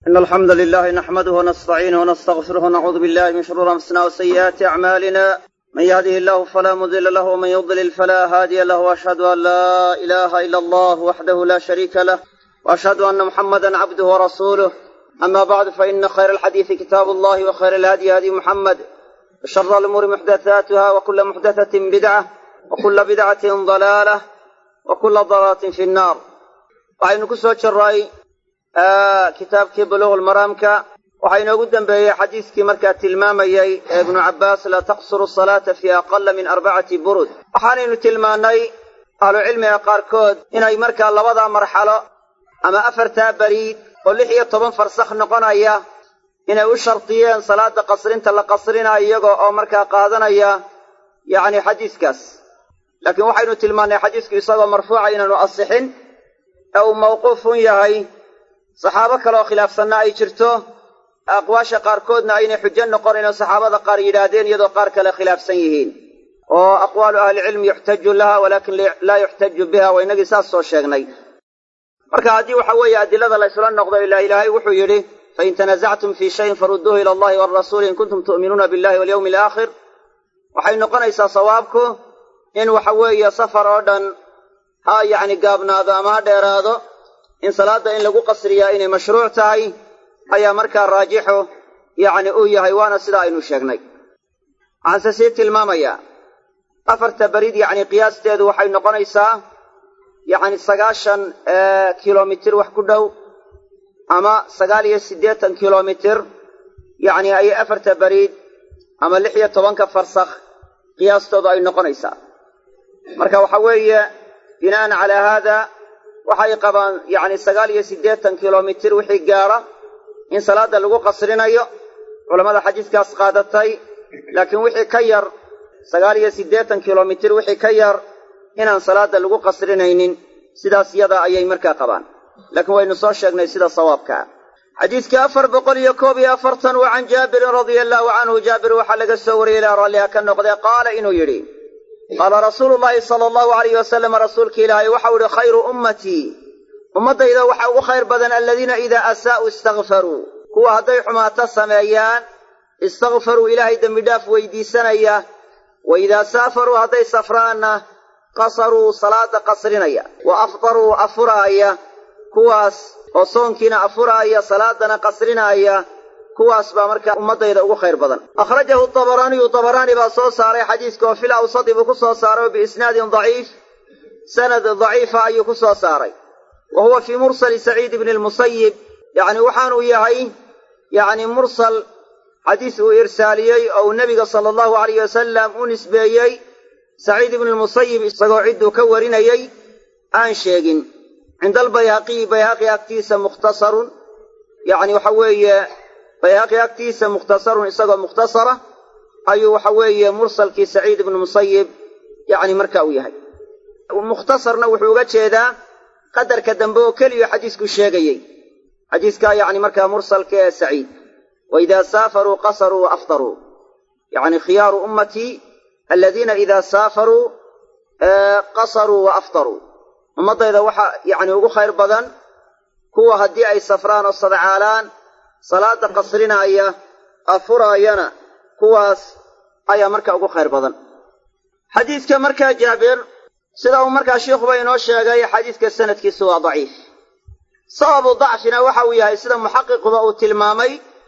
إن الحمد لله نحمده ونستعينه ونستغفره ونعوذ بالله من شرور أنفسنا وسيئات أعمالنا من يهده الله فلا مضل له ومن يضلل فلا هادي له وأشهد أن لا إله إلا الله وحده لا شريك له وأشهد أن محمدا عبده ورسوله أما بعد فإن خير الحديث كتاب الله وخير الهدي هدي محمد وشر الأمور محدثاتها وكل محدثة بدعة وكل بدعة ضلالة وكل ضلالة في النار waxaynu ku soo jirray kitaabkii buluuq lmaraamka waxaa inoogu dembeeyey xadiiskii markaa tilmaamayey ee ibnu cabbaas laa taqsuru salaata fii aqala min arbacati burud waxaanaynu tilmaannay ahlucilmiga qaarkood inay markaa labadaa marxalo ama afartaa beriid oo lix iyo toban farsakh noqonaya inay u shardiyeen salaada qasrinta la qasrinayo iyagoo oo markaa qaadanaya yacni xadiiskaas laakiin waxaynu tilmaannay xadiisku isagoo marfuuca inaanu asixin ee uu mawquufun yahay saxaabo kaleoo khilaafsanna ay jirto aqwaasha qaarkoodna aynay xujo noqonayn oo saxaabada qaar yidhaahdeen iyadoo qaar kale khilaafsan yihiin oo aqwaalu ahlicilmi yuxtaju laha walaakin laa yuxtaju biha waa inagii saas soo sheegnay marka haddii waxa weeye adilada la ysla noqdo ilaa ilaahay wuxuu yidhi fain tanazactum fii shayin farudduuhu ila allahi walrasuuli in kuntum tu'minuuna billahi walyawmi alaakhir waxay noqonaysaa sawaabku in waxa weeye safar oo dhan ha yacni gaabnaado ama ha dheeraado in salaadda in lagu qasriyaa inay mashruuc tahay ayaa markaa raajixu yacni uu yahay waana sida aynu sheegnay waxaanse sii tilmaamayaa afarta berid yacni qiyaasteedu waxay noqonaysaa yacni sagaashan kilomitir wax ku dhow ama sagaal iyo siddeetan kilomitir yacni ayay afarta beriid ama lix iyo tobanka farsakh qiyaastoodu ay noqonaysaa marka waxa weeye bina'an calaa haada waxay qabaan yacni sagaal iyo siddeetan kilomitir wixii gaara in salaadda lagu qasrinayo culammada xadiiskaas qaadatay laakiin wixii ka yar sagaal iyo siddeetan kilomitir wixii ka yar inaan salaadda lagu qasrinaynin sidaas yada ayay markaa qabaan laakiin waynu soo sheegnay sida sawaabkaa xadiidka afar boqol iyo koob iyo afartan wa can jaabirin radia allaahu canhu jaabir waxaa laga soo wariyey ilaa ralliha ka noqdee qaala inuu yidhi qaala rasuulu llaahi sala allahu alayh wasalam rasuulka ilaahay waxau ihi khayru ummatii ummaddayda waxaa ugu khayr badan aladiina idaa asaa'uu istakfaruu kuwa hadday xumaato sameeyaan istakfaruu ilaahay dembidhaaf weydiisanaya wa idaa saafaruu hadday safraanna qasaruu salaada qasrinaya wa aftaruu afuraaya kuwaas oo soonkiina afuraaya salaadana qasrinaaya kuwaas baa markaa ummaddayda ugu khayr badan akhrajahu dabaraaniyu dabaraani baa soo saaray xadiiska oo fil awsadi buu ku soo saaray oo biisnaadin daciif sanad daciifa ayuu ku soo saaray wa huwa fii mursali saciid ibni lmusayib yacni waxaanuu yahay yacni mursal xadiis uu irsaaliyey oo uu nebiga sala allahu alayh wasalam u nisbeeyey saciid ibni lmusayib isagoo cidduu ka warinayey aan sheegin cinda albayhaqiyi bayhaqi agtiisa mukhtasarun yacni waxa weeye bayhaqi agtiisa mukhtasarun isagoo mukhtasara ayuu waxa weeye mursalkii saciid ibnu musayib yacni marka uu yahay mukhtasarna wuxuu uga jeedaa qadarka dambe oo keliya xadiisku sheegayey xadiiskaa yacni markaa mursalka ee saciid wa idaa saafaruu qasaruu wa aftaruu yacni khiyaaru ummatii aladiina idaa saafaruu qasaruu wa aftaruu ummaddayda waxaa yacni ugu khayr badan kuwa haddii ay safraan oo sadcaalaan salaada qasrinaaya afuraayana kuwaas ayaa markaa ugu khayr badan xadiidka markaa jaabir sida uu markaa sheikhuba inoo sheegay xadiidka sanadkiisu waa daciif sababu dacfina waxa uu yahay sida muxaqiquba uu tilmaamay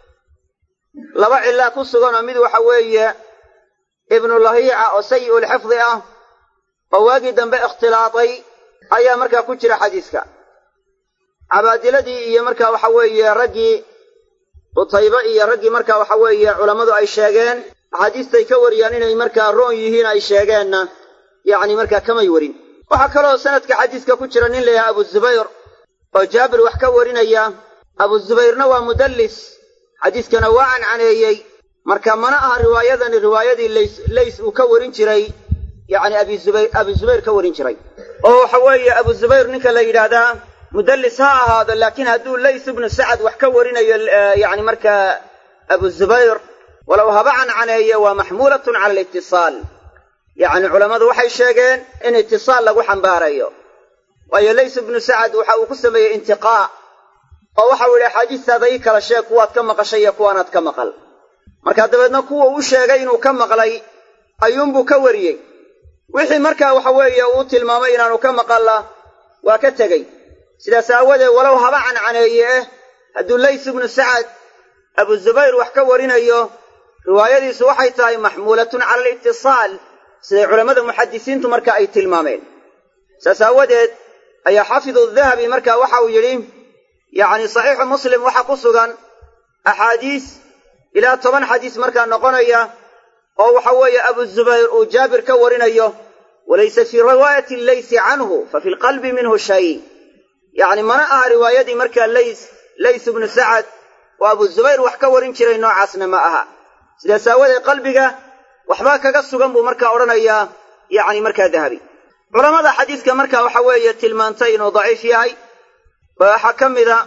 laba cillaa ku sugan oo mid waxa weeye ibnu lahiica oo sayi'ulxifdi ah oo waagii dambe ikhtilaaday ayaa markaa ku jira xadiiska cabaadiladii iyo markaa waxa weeye raggii qutaybe iyo raggii markaa waxa weeye culammadu ay sheegeen axaadiistay ka wariyaan inay markaa roon yihiin ay sheegeenna yacni markaa kamay warin waxaa kaloo sanadka xadiiska ku jira nin layahay abu zubayr oo jaabir wax ka warinaya abu zubayrna waa mudallis xadiiskana waa cancaneeyey marka mana aha riwaayadani riwaayadii lays lays uu ka warin jiray yacni abi zubayr abi zubayr ka warin jiray oo waxa weeye abu zubayr ninka la yidhaahdaa mudallis ha ahaado laakiin hadduu lays ibnu sacad wax ka warinayo yacni markaa abu zubayr walow haba cancaneeye waa maxmuulatun cala alitisaal yacni culammadu waxay sheegeen in itisaal lagu xambaarayo waayo lays ibnu sacad waxa uu ku sameeyey intiqaa oo waxau yidhi axaadiistaada ii kala sheeg kuwaad ka maqashay iyo kuwaanaad ka maqal markaa dabeedna kuwa u sheegay inuu ka maqlay ayuunbuu ka wariyey wixii markaa waxa weeye uu tilmaamay inaanu ka maqalla waa ka tegey sidaas aawadeed walow haba cancaneeye eh hadduu lays ibnu sacad abu zubayr wax ka warinayo riwaayadiisu waxay tahay maxmuulatun cala alitisaal siday culammada muxadisiintu marka ay tilmaameen saas aawadeed ayaa xaafidu dahabi marka waxa uu yidhi yacni saxiixu muslim waxaa ku sugan axaadiis ilaa toban xadiis markaa noqonaya oo waxa weeye abu zubayr uu jaabir ka warinayo walaysa fii riwaayati leysi canhu fa fi lqalbi minhu shay yacni mana aha riwaayadii markaa lays lays ibnu sacad oo abu zubayr wax ka warin jiray noocaasna ma aha sidaas aawadeed qalbiga waxbaa kaga sugan buu markaa odhanayaa yacni markaa dahabi culammada xadiiska marka waxa weeye tilmaantay inuu daciif yahay waxaa ka mida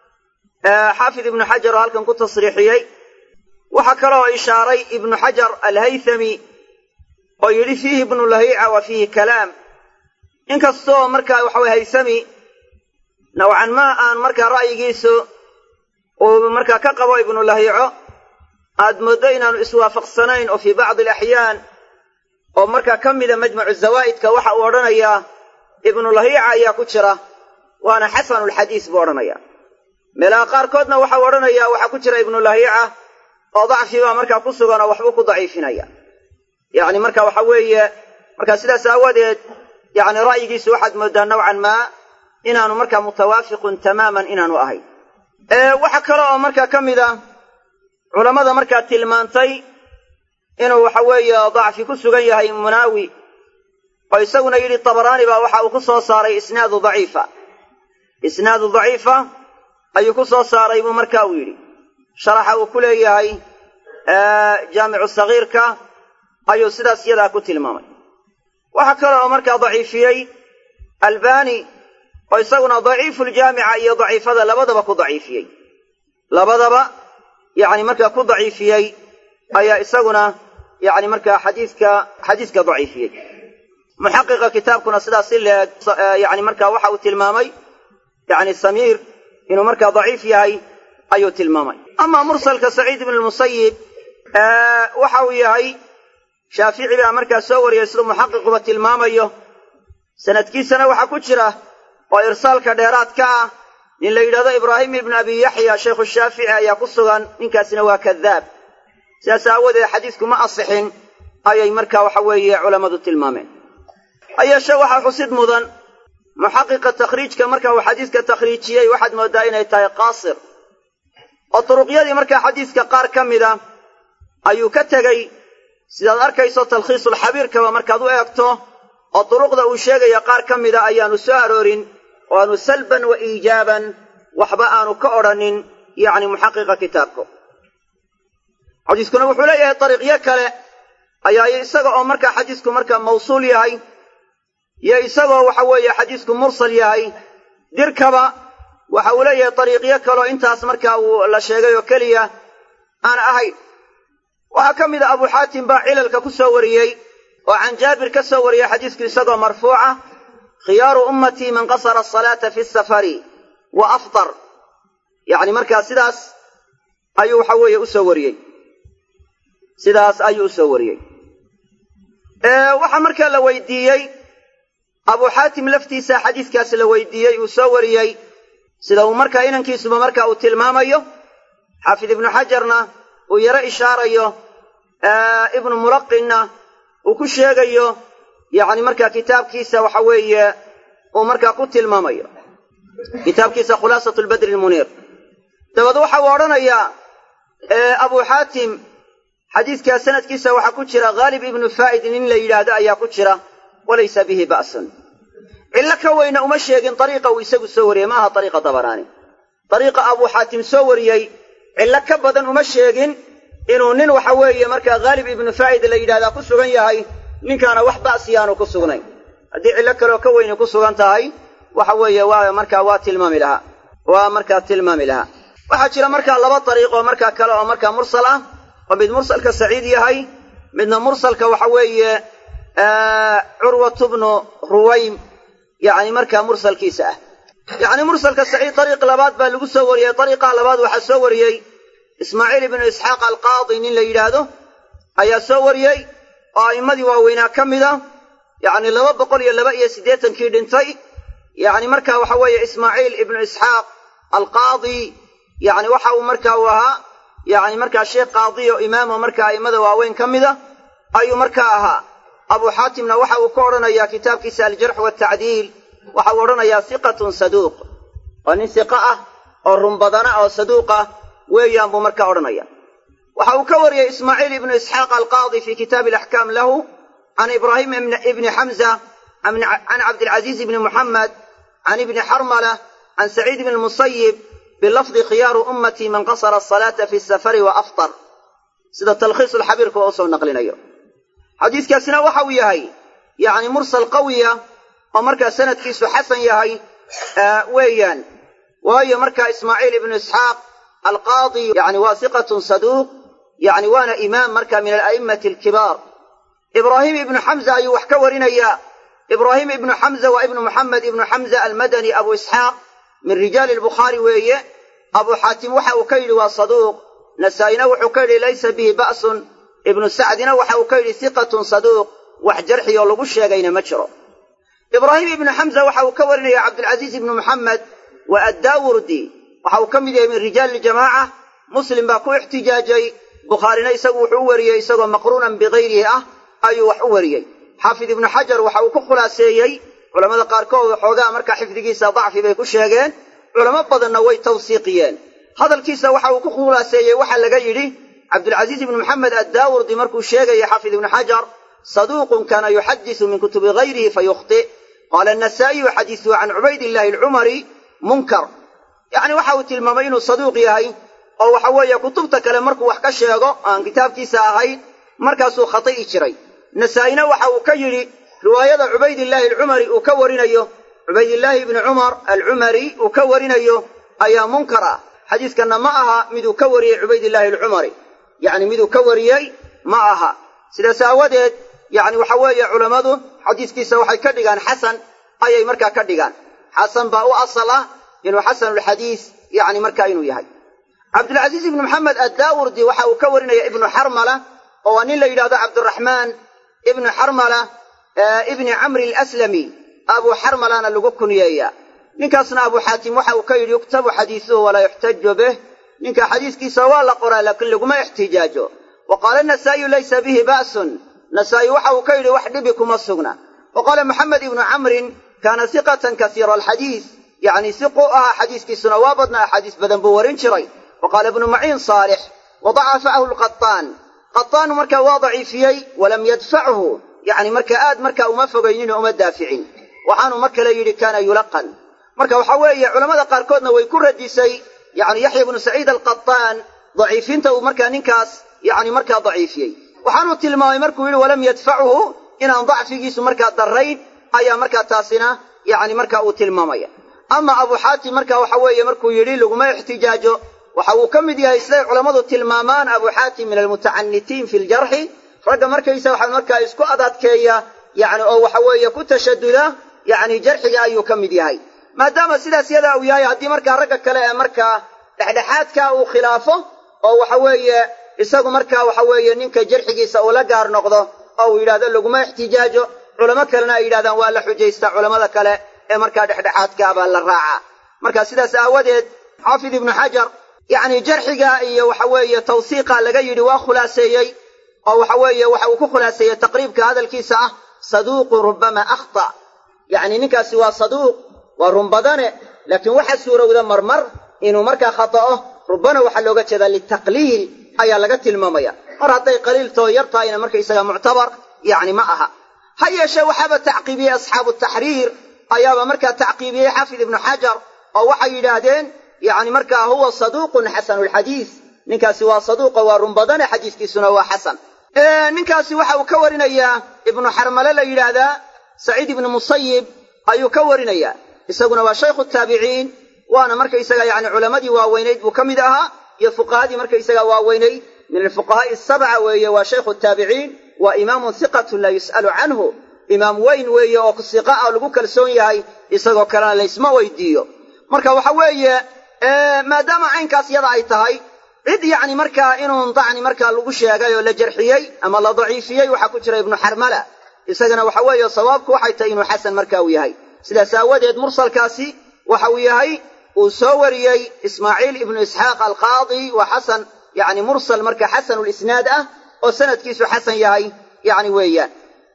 xaafid ibnu xajar oo halkan ku tasriixiyey waxaa kaloo ishaaray ibnu xajar alhaythami oo yidhi fiihi ibnu lahiica wa fiihi kalaam inkastoo markaa waxa weye haythami nawcan ma aan markaa ra'yigiisu uu markaa ka qabo ibnu lahiico aad mooddo inaanu iswaafaqsanayn oo fii bacdi alaxyaan oo markaa ka mida majmucu zawaa'idka waxa uu odhanayaa ibnu lahiica ayaa ku jira waana xasanulxadiis buu odhanaya meelaha qaarkoodna waxau odhanayaa waxaa ku jira ibnu lahiica oo dacfi baa markaa ku sugan oo waxbuu ku daciifinaya yacni marka waxa weeye marka sidaas aawadeed yacni ra'yigiisu waxaad mooddaa nowcan maa inaanu markaa mutawaafiqun tamaaman inaanu ahayn waxa kale oo markaa ka mid a culammada markaa tilmaantay inuu waxa weeye dacfi ku sugan yahay munaawi oo isaguna yidhi tabaraani baa waxa uu ku soo saaray isnaadu daciifa isnaadu daciifa ayuu ku soo saaray buu marka uu yidhi sharaxa uu ku leeyahay jaamicu sagiirka ayuu sidaas yadaa ku tilmaamay waxaa kale oo markaa daciifiyey albani oo isaguna daciifuljaamica iyo daciifada labadaba ku daciifiyey labadaba yacni markaa ku daciifiyey ayaa isaguna yacni markaa xadiiska xadiiska daciifiyey muxaqiqa kitaabkuna sidaas si leeg yacni markaa waxa uu tilmaamay yacni samiir inuu markaa daciif yahay ayuu tilmaamay amaa mursalka saciid ibn lmusayib waxa uu yahay shaafici baa markaa soo wariyey siduu muxaqiquba tilmaamayo sanadkiisana waxaa ku jira oo irsaalka dheeraad ka ah nin la yidhahdo ibraahim ibnu abi yaxya shaykhu shaafici ayaa ku sugan ninkaasina waa kadaab sidaas aawadeed xadiisku ma asixin ayay markaa waxa weeye culammadu tilmaameen hayeeshe waxaa xusid mudan muxaqiqa takhriijka marka uu xadiiska takhriijiyey waxaad mooddaa inay tahay qaasir oo turuqyadii markaa xadiiska qaar ka mida ayuu ka tegey sidaad arkayso talkhiisulxabiirkaba markaad u eegto oo duruqda uu sheegaya qaar ka mida ayaanu soo aroorin oo aanu salban wa iijaaban waxba aanu ka odrhanin yacni muxaqiqa kitaabku xadiiskuna wuxuu leeyahay dariiqyo kale ayaa isaga oo markaa xadiisku markaa mawsuul yahay iyo isagoo waxa weeye xadiisku mursal yahay dirkaba waxa uu leeyahay dariiqyo kaleo intaas markaa uu la sheegay oo keliya aan ahayn waxaa ka mid a abu xaatim baa cilalka ku soo wariyey oo can jaabir ka soo wariyey xadiisku isagoo marfuuca khiyaaru ummatii man qasara asalaata fi safari wa aftar yacni markaa sidaas ayuu waxa weeye u soo wariyey sidaas ayuu u soo wariyey waxaa markaa la weydiiyey abu xaatim laftiisa xadiiskaas la weydiiyey uu soo wariyey sida uu markaa inankiisuba marka uu tilmaamayo xaafid ibnu xajarna uu yaro ishaarayo ibnu mulaqinna uu ku sheegayo yacni markaa kitaabkiisa waxa weeye uu markaa ku tilmaamayo kitaabkiisa khulaasatu lbadri lmuniir dabeed waxa uu odhanayaa abu xaatim xadiiskaa sanadkiisa waxaa ku jira khaalib ibnu faa'id nin la yidhaahdo ayaa ku jira walaysa bihi ba'sun cillo ka weyna uma sheegin dariiqa uu isagu soo wariyey ma aha dariiqa dabaraani dariiqa abuu xaatim soo wariyey cillo ka badan uma sheegin inuu nin waxa weeye markaa khaalib ibnu faa'id la yidhahdaa ku sugan yahay ninkaana wax ba'siyaanu ku sugnayn haddii cillo kaleoo ka weyni ku sugan tahay waxa weeye waa markaa waa tilmaami lahaa waa markaa tilmaami lahaa waxaa jira markaa laba dariiq oo markaa kale oo markaa mursal ah oo mid mursalka saciid yahay midna mursalka waxa weeye curwatu bnu ruwaym yacni markaa mursalkiisa ah yacni mursalka saciid dariiq labaad baa lagu soo wariyey dariiqaa labaad waxaa soo wariyey ismaaciil ibnu isxaaq alqaadi nin la yidhaahdo ayaa soo wariyey oo a'immadii waaweynaa ka mida yacni laba boqol iyo laba iyo siddeetankii dhintay yacni marka waxa weeye ismaaciil ibnu isxaaq alqaadi yacni waxa uu marka uu ahaa yacni markaa sheekh qaadi oo imaamo marka a'immada waaweyn ka mida ayuu markaa ahaa abu xaatimna waxa uu ka odhanayaa kitaabkiisa aljarx watacdiil waxa uu odhanayaa siqatun saduuq waa nin siqa ah oo runbadana oo saduuq ah weeyaan buu markaa odhanaya waxa uu ka wariyey ismaaciil ibnu isxaaq alqaadi fi kitaabi alaxkaam lahu can ibraahim ibni xamza can cabdilcaziiz ibni muxamed can ibni xarmala can saciid ibni musayib bilafdi khiyaaru ummatii man qasara asalaata fi safari wa aftar sida talkhiisu lxabiirka oo usoo naqlinayo xadiiskaasina waxa uu yahay yacni mursal qawiya oo markaa sanadkiisu xasan yahay weeyaan waayo markaa ismaaciil ibnu isxaaq alqaadi yani waa siqatun saduuq yani waana imaam marka min ala'immati alkibaar ibraahim ibnu xamza ayuu wax ka warinayaa ibraahim ibnu xamza waa ibnu muxamed ibnu xamza almadani abu isxaaq min rijaali albukhaari weeye abu xaatim waxa uu ka yidhi waa saduuq nasaa'ina wuxuu ka yidhi laysa bihi ba'sun ibnu sacdina waxa uu ka yidhi siqatun saduuq wax jarxi oo lagu sheegayna ma jiro ibraahim ibnu xamza waxa uu ka warinaya cabdilcaziiz ibnu muxamed wa addaawurdi waxa uu ka mid yahay min rijaali ljamaaca muslim baa ku ixtijaajay bukhaarina isagu wuxuu u wariyey isagoo maqruunan bikayrihi ah ayuu wax u wariyey xaafid ibnu xajar waxa uu ku khulaaseeyey culammada qaarkood xoogaa markaa xifdigiisa dacfi bay ku sheegeen culamo badanna way tawsiiqiyeen hadalkiisa waxa uu ku khulaaseeyey waxaa laga yidhi cabdilcaziiz ibnu maxamed addaawurdi markuu sheegaya xaafid ibnu xajar saduuqun kaana yuxadisu min kutubi gayrihi fayukhti qaala anasaa'iyu xadiisuhu can cubaydillahi alcumari munkar yacni waxa uu tilmaamay inuu saduuq yahay oo waxa weeye kutubta kale markuu wax ka sheego aan kitaabkiisa ahayn markaasuu khati'i jiray nasaa'ina waxa uu ka yidhi riwaayada cubaydillaahi alcumari uu ka warinayo cubaydillaahi ibni cumar alcumari uu ka warinayo ayaa munkar ah xadiiskanna ma aha miduu ka wariyey cubaydillaahi alcumari yacni miduu ka wariyey ma aha sidaas aawadeed yacni waxa weeye culammadu xadiiskiisa waxay ka dhigaan xasan ayay markaa ka dhigaan xasan baa u asal ah inuu xasanulxadiis yacni markaa inuu yahay cabdilcaziiz ibnu maxamed addaawurdi waxa uu ka warinaya ibnu xarmala oo waa nin la yidhahdo cabdiraxmaan ibnu xarmala ibni camri alaslami abuu xarmalana lagu kunyeeya ninkaasna abuu xaatim waxa uu ka yidhi yuktabu xadiisuhu walaa yuxtaju bih ninka xadiiskiisa waa la qoraa laakiin laguma ixtijaajo wa qaala anasaa'iyu laysa bihi ba'sun nasaa'i waxa uu ka yidhi wax dhibi kuma sugna wa qaala maxamed ibnu camrin kaana siqatan kasiira alxadiis yacni siqu ahaa xadiiskiisuna waa badna axaadiis badan buu warin jiray wa qaala ibnu maciin saalix wa dacafahu lqataan qataanu markaa waa daciifiyey walam yadfachu yacni marka aad markaa uma fogayninoo uma daaficin waxaanu mar kale yidhi kaana yulaqan marka waxa weeye culammada qaarkoodna way ku radisay yacni yaxya ibnu saciid alqataan daciifinta uu markaa ninkaas yacni markaa daciifiyey waxaanuu tilmaamay markuu yidhi walam yadfachu inaan dacfigiisu markaa darrayn ayaa markaa taasina yacni markaa uu tilmaamaya ama abu xaatim marka waxa weeye markuu yidhi laguma ixtijaajo waxa uu ka mid yahay siday culammadu tilmaamaan abu xaatim min almutacanitiin fi ljarxi ragga markaysa waxa markaa isku adadkeeya yacni oo waxa weeye ku tashaduda yacni jarxiga ayuu ka mid yahay maadaama sidaas yadaa uu yahay haddii markaa ragga kale ee markaa dhexdhexaadka uu khilaafo oo waxa weeye isagu markaa waxa weeye ninka jarxigiisa uu la gaar noqdo oo uu yidhahdo laguma ixtijaajo culamo kalena ay yidhahdaan waa la xujaystaa culammada kale ee markaa dhexdhexaadkaa baa la raacaa marka sidaas aawadeed xaafid ibnu xajar yacni jarxiga iyo waxa weeye tawsiiqa laga yidhi waa khulaaseeyey oo waxa weeye waxa uu ku khulaaseeyey taqriibka hadalkiisa ah saduuqu rubbama akhta yacni ninkaasi waa saduuq waa runbadane laakiin waxa suurowda marmar inuu markaa khata'o rubbana waxaa looga jeedaa litaqliil ayaa laga tilmaamaya mar hadday qaliiltoo yar tahayna markaysaga muctabar yacni ma aha ha yeeshee waxaaba tacqiibiyey asxaabu taxriir ayaaba markaa tacqiibiyey xaafid ibnu xajar oo waxay yidhaahdeen yacni markaa huwa saduuqun xasanulxadiis ninkaasi waa saduuqa waa runbadane xadiiskiisuna waa xasan ninkaasi waxa uu ka warinayaa ibnu xarmale la yidhaahdaa saciid ibnu musayib ayuu ka warinayaa isaguna waa shaykhu taabiciin waana markaysaga yacni culammadii waaweynayd buu ka mid ahaa iyo fuqahadii markaysaga waaweynayd min alfuqahaa'i asabca weeye waa shaykhu taabiciin waa imaamun hiqatun laa yus'alu canhu imaam weyn weeye oo siqa ah lagu kalsoon yahay isagoo kalena laysma weydiiyo marka waxa weeye maadaama caynkaas yada ay tahay cid yacni markaa inuun dacni markaa lagu sheegay oo la jarxiyey ama la daciifiyey waxaa ku jira ibnu xarmala isagana waxa weeye sawaabku waxay tahay inuu xasan marka uu yahay sidaas aawadeed mursalkaasi waxa uu yahay uu soo wariyey ismaaciil ibnu isxaaq alqaadi waa xasan yani mursal marka xasanulisnaad ah oo sanadkiisu xasan yahay yani weeyaan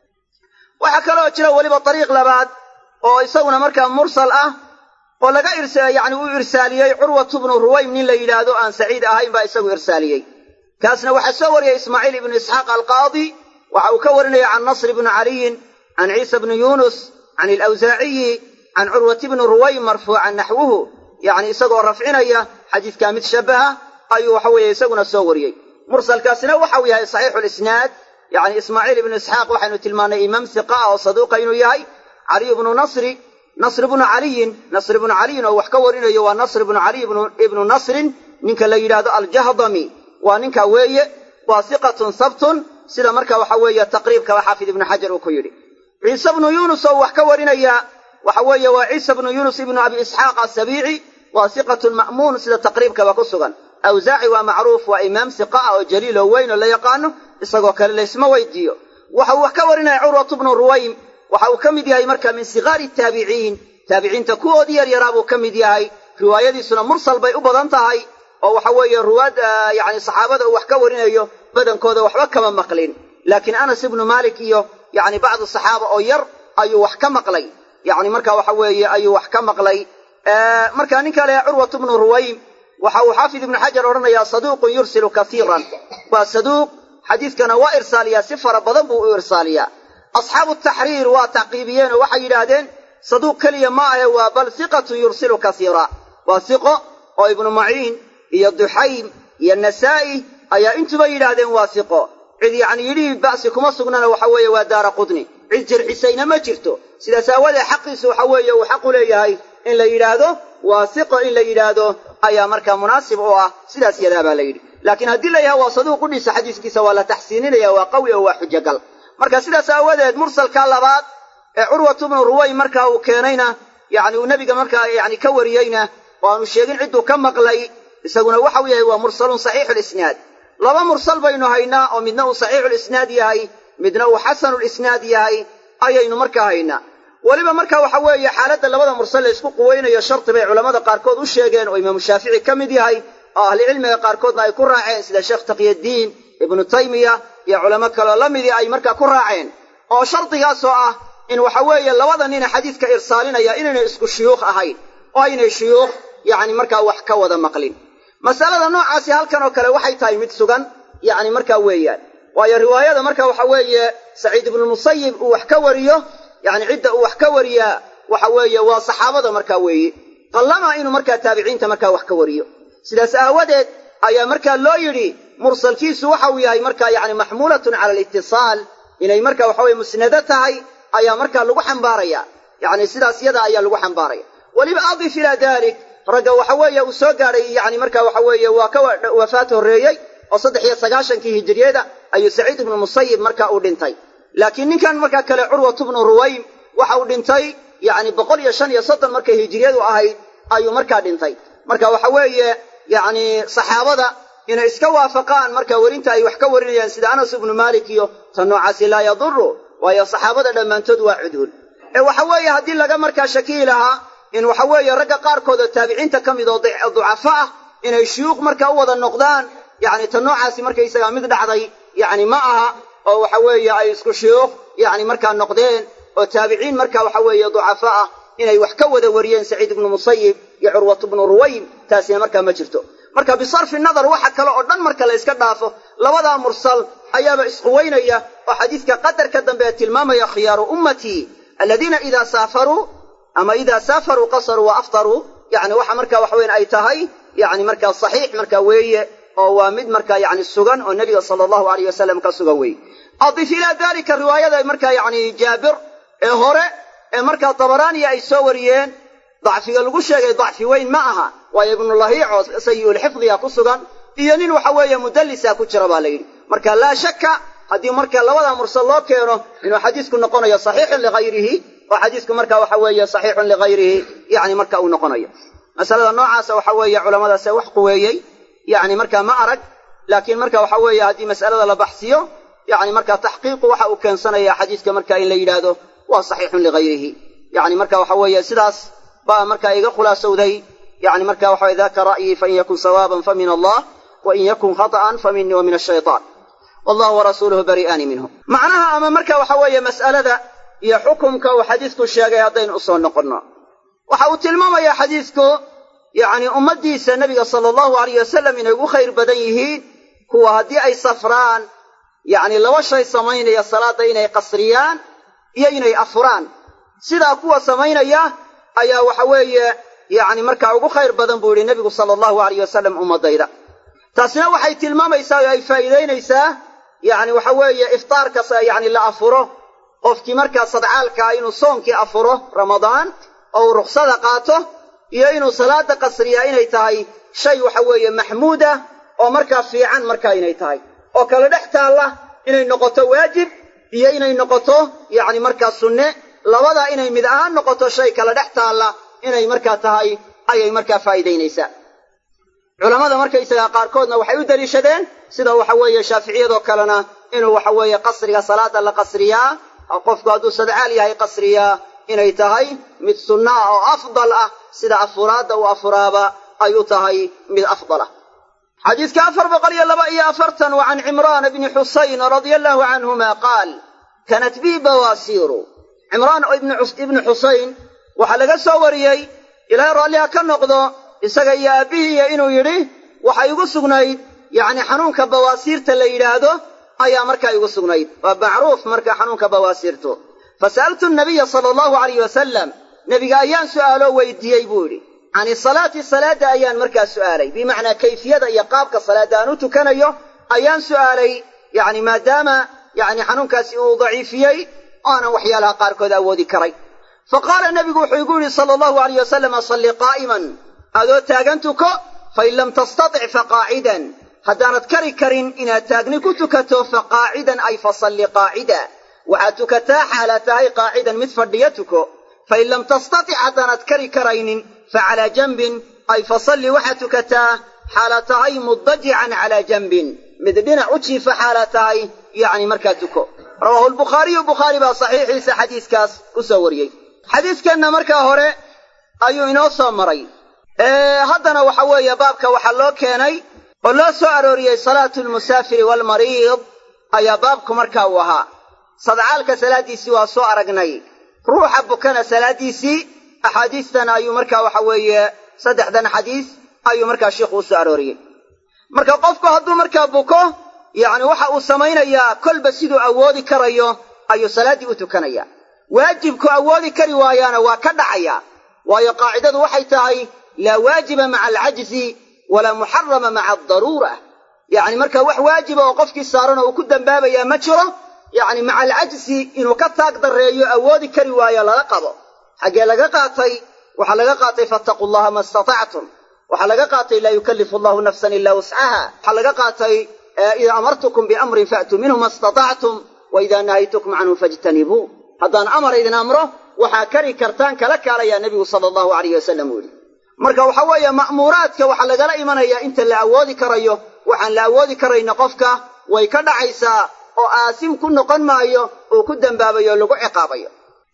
waxaa kaloo jira weliba ariiq labaad oo isaguna markaa mursal ah oo laga yani uu irsaaliyey curwatu bnu ruwaym nin la yidhaahdo aan saciid ahayn baa isagu irsaaliyey kaasna waxaa soo wariyey ismaaciil ibnu isxaaq alqaadi waxa uu ka warinaya can nasr bni caliyin can ciisa bni yunus can ilawsaaciyi can curwati bni ruwaym marfuucan naxwuhu yani isagoo rafcinaya xadiidkaa mid shabaha ayuu waxa weeye isaguna soo wariyey mursalkaasina waxau yahay saxiixu lisnaad yani ismaaciil ibnu isxaaq waxaynu tilmaannay imaam hiqa ah oo saduuqa inuu yahay caliy bnu nasri nasr bnu caliyin nasr bnu caliyin oo wax ka warinayo waa nasr bnu caliy ibnu nasrin ninka la yidhaahdo aljahdami waa ninka weeye waa hiqatun sabtun sida marka waxa weeye taqriibkaba xaafid ibnu xajar uu ku yidhi ciise bnu yunus oo wax ka warinaya waxa weeye waa ciisa bnu yunus ibnu abi isxaaq asabiici waa hiqatun ma'muun sida taqriibkaba ku sugan awsaaci waa macruuf waa imaam hiqa ah oo jaliil oo weyn oo la yaqaano isagoo kale laysma weydiiyo waxa uu wax ka warinaya curwatu bnu ruwaym waxa uu ka mid yahay marka min sigaari taabiciin taabiciinta kuwoodii yaryaraa buu ka mid yahay riwaayadiisuna mursal bay u badan tahay oo waxa weeye ruwaad yani saxaabada uu wax ka warinayo badankooda waxba kama maqlin laakiin anas ibnu malik iyo yani bacdu saxaaba oo yar ayuu wax ka maqlay yani marka waxa weeye ayuu wax ka maqlay marka ninka le curwatu bnu ruwaym waxa uu xaafid ibnu xajar odhanayaa saduuqun yursilu kaiiran waa saduuq xadiidkana waa irsaaliyaa si fara badan buu u irsaaliyaa asxaabu taxriir waa tacqiibiyeen oo waxay yidhaahdeen saduuq keliya ma ahe waa bal hiqatun yursilu kaiira waa hiqo oo ibnu maciin iyo duxaym iyo nasaa'i ayaa intuba yidhaahdeen waa hiqo cid yacni yidhihii ba'si kuma sugnana waxa weeye waa daara qudni cid jarxisayna ma jirto sidaas aawadee xaqiisu waxa weeye uu xaqu leeyahay in la yidhaahdo waa hiqo in la yidhaahdo ayaa markaa munaasib u ah sidaas yadaa baa la yidhi laakiin haddii la yahay waa saduuq u dhisa xadiiskiisa waa la taxsiininaya waa qawi oo waa xujogal marka sidaas aawadeed mursalka labaad ee curwatu bnu ruway markaa uu keenayna yani uu nebiga markaa yani ka wariyeyna oo aanu sheegin cidduu ka maqlay isaguna waxau yahay waa mursalun saxiixulisnaad laba mursal baynu haynaa oo midna uu saxiixulisnaad yahay midna uu xasanulisnaad yahay ayaynu markaa haynaa weliba marka waxa weeye xaaladda labada mursal la isku quweynayo shardi bay culammada qaarkood u sheegeen oo imaamu shaafici ka mid yahay oo ahlicilmiga qaarkoodna ay ku raaceen sida sheekh taqyaddiin ibnu taymiya iyo culamo kaleo la midii ay markaa ku raaceen oo shardigaasoo ah in waxa weeye labada nina xadiidka irsaalinaya inaynay isku shuyuukh ahayn oo aynay shuyuukh yacni markaa wax ka wada maqlin masalada noocaasi halkan oo kale waxay tahay mid sugan yacni markaa weeyaan waayo riwaayada marka waxa weeye saciid ibnulmusayib uu wax ka wariyo yacni cidda uu wax ka wariyaa waxa weeye waa saxaabada markaa weeye qallama inuu markaa taabiciinta markaa wax ka wariyo sidaas aawadeed ayaa markaa loo yidhi mursalkiisu waxa uu yahay markaa yacni maxmuulatun cala alitisaal inay marka waxa weye musnado tahay ayaa markaa lagu xambaaraya yacni sidaas yada ayaa lagu xambaaraya weliba adif ilaa dalik ragga waxa weeye uu soo gaadhay yani marka waxa weeye waa ka wafaat horreeyey oo saddex iyo sagaashankii hijiriyada ayuu saciid ibnu musayib marka uu dhintay laakiin ninkan markaa kale curwatu bnu ruwaym waxa uu dhintay yacni boqol iyo shan iyo soddon markay hijiriyadu ahayd ayuu markaa dhintay marka waxa weeye yacni saxaabada inay iska waafaqaan marka werinta ay wax ka warinayaan sida anas ibnu maalik iyo ta noocaasi laa yaduru waayo saxaabada dhammaantood waa cuduul ee waxa weeye haddii laga markaa shakiyi lahaa in waxa weeye ragga qaarkood oo taabiciinta ka mid oo ducafo ah inay shuyuuq marka u wada noqdaan yacni ta noocaasi markaysagaa mid dhacday yacni ma aha oo waxa weeye ay isku shuyuuq yacni markaa noqdeen oo taabiciin marka waxa weeye ducafo ah inay wax ka wada wariyeen saciid ibnu musayib iyo curwatu bnu ruwaym taasina markaa ma jirto marka bisarfi nadar waxa kale oo dhan marka la yska dhaafo labadaa mursal ayaaba isquweynaya oo xadiidka qadarka dambe ee tilmaamaya khiyaaru ummatii aladiina idaa saafaruu ama idaa saafaruu qasaruu wa aftaruu yani waxa marka waxa weyan ay tahay yani markaa saxiix marka weeye oo waa mid markaa yani sugan oo nebiga sala allahu alayh wasalam ka sugan weeye adif ilaa dalika riwaayada markaa yani jaabir ee hore ee markaa dabaraaniya ay soo wariyeen dacfiga lagu sheegay dacfi weyn ma aha waayo ibnulahiic oo sayiulxifdiga ku sugan iyo nin waxa weeye mudallisa ku jira baa la yidhi marka laa shakka haddii marka labada mursal loo keeno inuu xadiisku noqonayo saxiixun ligayrihi oo xadiisku marka waxa weeye saxiixun ligayrihi yani marka uu noqonayo masalada noocaasa waxa weeye culamadaase wax quweeyey yacni markaa ma arag laakiin marka waxa weeye haddii mas'alada la baxsiyo yacni markaa taxqiiqu waxa uu keensanaya xadiiska marka in la yidhaahdo waa saxiixun ligayrihi yacni marka waxa weeye sidaas baa markaa iga khulaasowday yacni marka waxa weye daka ra'yii fain yakun sawaaban fa min allah wain yakun khata'an fa minii wa min ashaytaan wallahu warasuuluhu bari'aani minhu macnaha ama marka waxa weeye mas'alada iyo xukumka uu xadiisku sheegay haddaynu u soo noqonno waxa uu tilmaamayaa xadiisku yacni ummaddiisa nebiga sala allahu alayh wasalam inay ugu khayr badan yihiin kuwa haddii ay safraan yacni laba shay samaynaya salaadda inay qasriyaan iyo inay afuraan sidaa kuwa samaynaya ayaa waxa weeye yacni markaa ugu khayr badan buu yidhi nebigu sala allahu alayh wasalam ummaddayda taasina waxay tilmaamaysaa oo ay faa'iidaynaysaa yacni waxa weeye iftaarkas yacni la afuro qofkii markaa sadcaalkaa inuu soonkii afuro ramadaan oo uu ruksada qaato iyo inuu salaada qasriyaa inay tahay shay waxa weeye maxmuud ah oo markaa fiican markaa inay tahay oo kala dhex taalla inay noqoto waajib iyo inay noqoto yacni markaa sunne labadaa inay mid ahaan noqoto shay kala dhex taalla inay markaa tahay ayay markaa faa'iidaynaysaa culammada markaysagaa qaarkoodna waxay u deliishadeen sida waxa weeye shaaficiyadoo kalena inuu waxa weeye qasriga salaada la qasriyaa qofku hadduu sadcaal yahay qasriyaa inay tahay mid sunno ah oo afdal ah sida afuraadda uu afuraaba ay u tahay mid afdal ah xadiiska afar boqol iyo laba iyo afartan wa can cimraana bni xusayn radia allahu canhuma qaal kanat bii bawaasiiru cimraan ibnu xusayn waxaa laga soo wariyey ilaahay raalliha ka noqdo isaga iyo aabbihiiya inuu yidhi waxa igu sugnayd yacni xanuunka bawaasiirta la yidhaahdo ayaa markaa igu sugnayd waa macruuf marka xanuunka bawaasiirtu fasa'altu nabiya sala allahu alayh wasalam nebiga ayaan su'aaloo weydiiyey buu yidhi cani salaati salaadda ayaan markaa su'aalay bimacnaa kayfiyada iyo qaabka salaadda aan u tukanayo ayaan su'aalay yacni maadaama yacni xanuunkaasi uu daciifiyey aanan waxyaalaha qaarkood awoodi karay fa qaala nebigu wuxuu igu yidhi sala allahu alayh wasalam salli qaa'iman adoo taagan tuko fain lam tastatic faqaacidan haddaanad kari karin inaad taagni ku tukato fa qaacidan ay fasalli qaacida waxaad tukataa xaalaad tahay qaacidan mid fadhiya tuko fain lam tastatic haddaanad kari karaynin fa calaa janbin ay fasalli waxaad tukataa xaalaad tahay mudajican calaa janbin mid dhinac u jiifa xaalaad tahay yacni markaa tuko rawaahu lbukhaariyu bukhaari baa saxiixiisa xadiiskaas ku soo wariyey xadiiskanna markaa hore ayuu inoo soo maray haddana waxa weeye baabka waxaa loo keenay oo loo soo arooriyey salaatu lmusaafiri waalmariid ayaa baabku markaa uu ahaa sadcaalka salaaddiisii waa soo aragnay ruuxa bukana salaaddiisii axaadiistan ayuu markaa waxa weeye saddexdan xadiis ayuu markaa sheikhu u soo arooriyey marka qofku hadduu markaa buko yacni waxa uu samaynayaa kolba siduu awoodi karayo ayuu salaaddii u tukanayaa waajibku awoodi kari waayaana waa ka dhacaya waayo qaacidadu waxay tahay laa waajiba maca alcajzi walaa muxarama maca aldaruura yacni marka wax waajiba oo qofkii saaran oo uu ku dambaabayaa ma jiro yacni maca alcajzi inuu ka taag darreeyo awoodi kari waayo laga qabo xaggee laga qaatay waxaa laga qaatay fattaquu llaha ma istatactum waxaa laga qaatay laa yukallifu allahu nafsan ilaa wuscaha waxaa laga qaatay idaa amartukum biamrin fa'tuu minhu ma istatactum wa idaa nahaytukum canhu fajtanibuu haddaan amar idin amro waxaa kari kartaan kala kaalayaa nebigu sala allahu alayh wasalam uu yidhi marka waxa weeye ma'muuraadka waxaa lagala imanayaa inta la awoodi karayo waxaan la awoodi karayna qofka way ka dhacaysaa oo aasim ku noqon maayo uu ku dembaabayo o lagu ciqaabayo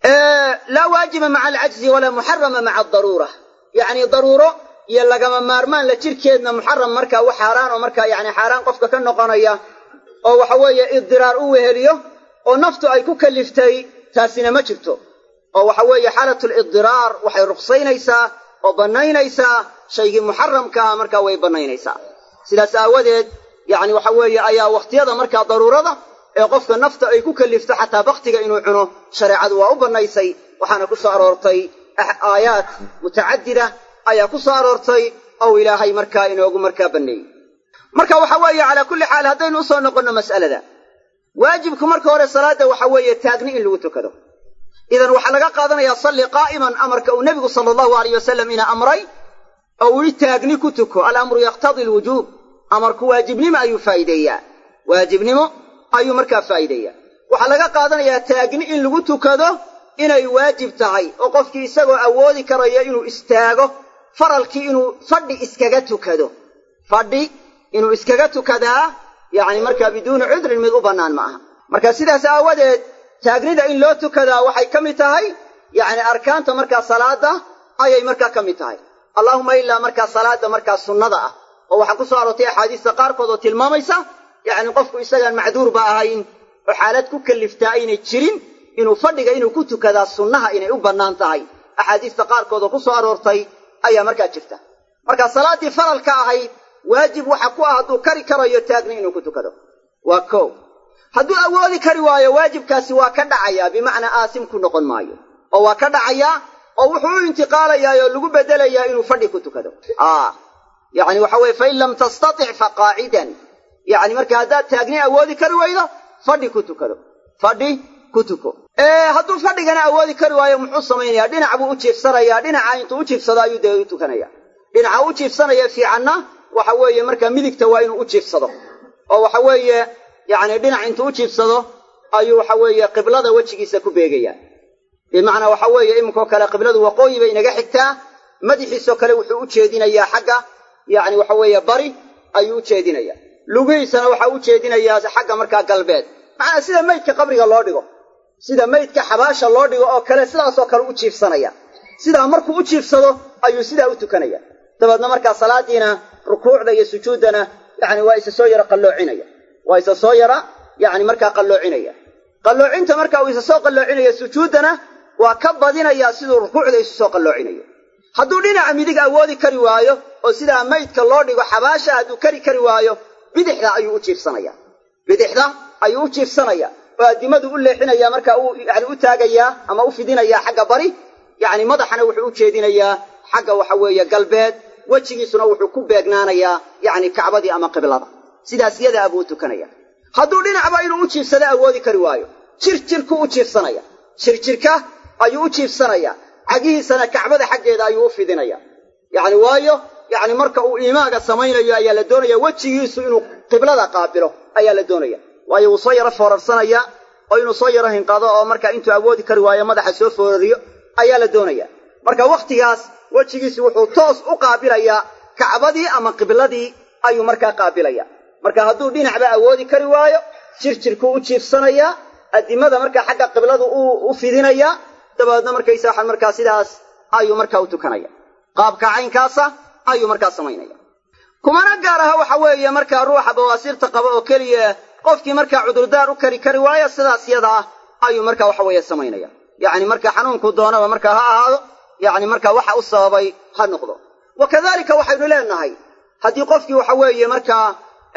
laa waajiba maca alcajzi walaa muxarama maca adaruura yacni daruuro iyo lagama maarmaan la jirkeedna muxaram markaa wax xaaraan oo markaa yacni xaaraan qofka ka noqonaya oo waxa weeye idiraar u weheliyo oo naftu ay ku kaliftay taasina ma jirto oo waxa weeye xaalatu lidiraar waxay ruqsaynaysaa oo bannaynaysaa shaygii muxaramkaa markaa way bannaynaysaa sidaas aawadeed yacni waxa weeye ayaa wakhtiyada markaa daruurada ee qofka nafta ay ku kalifto xataa baktiga inuu cuno shareecadu waa u bannaysay waxaana ku soo aroortay aayaat mutacadida ayaa ku soo aroortay ou ilaahay markaa inoogu markaa banneeyey marka waxa weeye calaa kulli xaal haddaynu usoo noqonno mas'alada waajibku marka hore salaadda waxa weeye taagni in lagu tukado idan waxaa laga qaadanayaa salli qaa'iman amarka uu nebigu sala allahu alayh wasalam ina amray oo uu yidhi taagni ku tuko alamru yaqtadi alwujuub amarku waajibnimo ayuu faa'iideeyaa waajibnimo ayuu markaa faa'iideeyaa waxaa laga qaadanayaa taagni in lagu tukado inay waajib tahay oo qofkii isagoo awoodi karaya inuu istaago faralkii inuu fadhi iskaga tukado fadhi inuu iskaga tukadaa yacni markaa biduuni cudrin mid u bannaan ma aha marka sidaas aawadeed taagnida in loo tukadaa waxay ka mid tahay yacni arkaanta markaa salaada ayay markaa ka mid tahay allaahuma ilaa markaa salaada markaa sunnada ah oo waxaa ku soo aroortay axaadiista qaarkood oo tilmaamaysa yacni qofku isagaan macduurba ahayn oo xaalad ku kalliftaa aynay jirin inuu fadhiga inuu ku tukadaa sunnaha inay u bannaan tahay axaadiista qaarkood oo ku soo aroortay ayaa markaa jirta marka salaaddii faralka ahayd waajib waxa ku ah hadduu kari karayo taagni inuu ku tukado waa kow hadduu awoodi kari waayo waajibkaasi waa ka dhacayaa bimacnaa aasim ku noqon maayo oo waa ka dhacayaa oo wuxuu u intiqaalayaa oo lagu beddelayaa inuu fadhi ku tukado yacni waxa weye fain lam tastatic fa qaacidan yacni marka haddaad taagni awoodi kari waydo fadhi ku tukado fadhi ku tuko hadduu fadhigana awoodi kari waayo muxuu samaynayaa dhinac buu u jiifsanayaa dhinaca intuu u jiifsado ayuu dee u tukanaya dhinaca u jiifsanaya fiicanna waxa weeye markaa midigta waa inuu u jiifsado oo waxa weeye yacni dhinac intuu u jiifsado ayuu waxa weeye qiblada wejigiisa ku beegayaa bimacnaa waxa weeye iminkoo kale qibladu waqooyi bay inaga xigtaa madaxiisoo kale wuxuu u jeedinayaa xagga yacni waxa weeye bari ayuu u jeedinayaa lugihiisana waxa u jeedinayaa xagga markaa galbeed macnaa sida maydka qabriga loo dhigo sida maydka xabaasha loo dhigo oo kale sidaasoo kale u jiifsanaya sidaa markuu u jiifsado ayuu sidaa u tukanaya dabeedna markaa salaadiina rukuucda iyo sujuuddana yacni waa isa soo yara qalloocinaya waa isa soo yara yacni markaa qalloocinaya qalloocinta marka uu isa soo qalloocinaya sujuuddana waa ka badinayaa siduu rukuucda isu soo qalloocinayo hadduu dhinaca midig awoodi kari waayo oo sidaa maydka loo dhigo xabaasha hadduu kari kari waayo bidixda ayuu u jiifsanaya bidixda ayuu u jiifsanaya oo addimadu u leexinaya marka uu yani u taagayaa ama u fidinayaa xagga bari yacni madaxana wuxuu u jeedinayaa xagga waxa weeye galbeed wejigiisuna wuxuu ku beegnaanayaa yacni kacbadii ama qiblada sidaas yadaa buu u tukanaya hadduu dhinacba inuu u jiifsado awoodi kari waayo jirjirku u jiifsanaya jirjirka ayuu u jiifsanaya cagihiisana kacbada xaggeeda ayuu u fidinaya yacni waayo yacni marka uu iimaaga samaynayo ayaa la doonaya wejigiisu inuu qiblada qaabilo ayaa la doonaya waayo wuu soo yaro foorarsanaya oo inuu soo yaro hinqado oo marka intuu awoodi kari waayo madaxa soo foorariyo ayaa la doonaya marka wakhtigaas wejigiisu wuxuu toos u qaabilayaa kacbadii ama qibladii ayuu markaa qaabilaya marka hadduu dhinacba awoodi kari waayo jirjirkuu u jiifsanayaa addimada markaa xagga qibladu u fidinayaa dabeedna markaysa waxaan markaa sidaas ayuu markaa u tukanaya qaabka caynkaasa ayuu markaa samaynaya kumana gaar aha waxa weeye markaa ruuxa bawaasiirta qaba oo keliya qofkii markaa cudurdaar u kari kari waayo sidaas yada ah ayuu markaa waxa weeye samaynaya yacni marka xanuunku doonaba markaa ha ahaado yacni markaa waxa u sababay ha noqdo wa kadalika waxaynu leenahay haddii qofkii waxa weeye markaa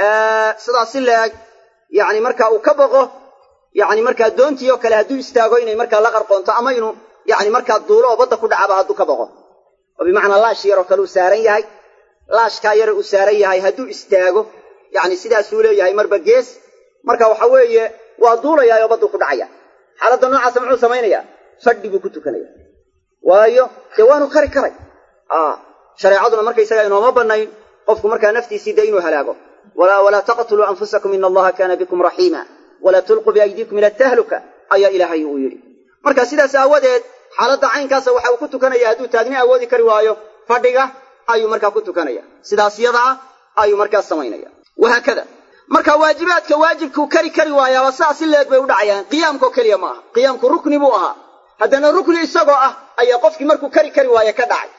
sidaas si leeg yacni markaa uu ka boqo yacni markaa doontii oo kale hadduu istaago inay markaa la qarqoonto ama inuu yacni markaa duulo oo badda ku dhacaba hadduu ka boqo oo bimacnaa laash yaroo kale uu saaran yahay laashkaa yare uu saaran yahay hadduu istaago yacni sidaasuu leeyahay marba gees marka waxa weeye waa duulayaa oo badduu ku dhacaya xaaladda noocaasa muxuu samaynayaa fadhi buu ku tukanaya waayo dee waanu kari karay shareecaduna markaysaga inooma bannayn qofku markaa naftiisii dee inuu halaago walaa taqtuluu anfusakum ina allaha kaana bikum raxiima walaa tulquu biaydiikum ila tahluka ayaa ilaahay uu yidhi marka sidaas aawadeed xaaladda caynkaasa waxa uu ku tukanaya hadduu taagni awoodi kari waayo fadhiga ayuu markaa ku tukanaya sidaas yadaa ayuu markaa samaynaya wahaakada marka waajibaadka waajibkuu kari kari waayaaba sidaas si leeg bay u dhacayaan qiyaamkao keliya ma aha qiyaamku rukni buu ahaa haddana rukni isagoo ah ayaa qofkii markuu kari kari waaye ka dhacay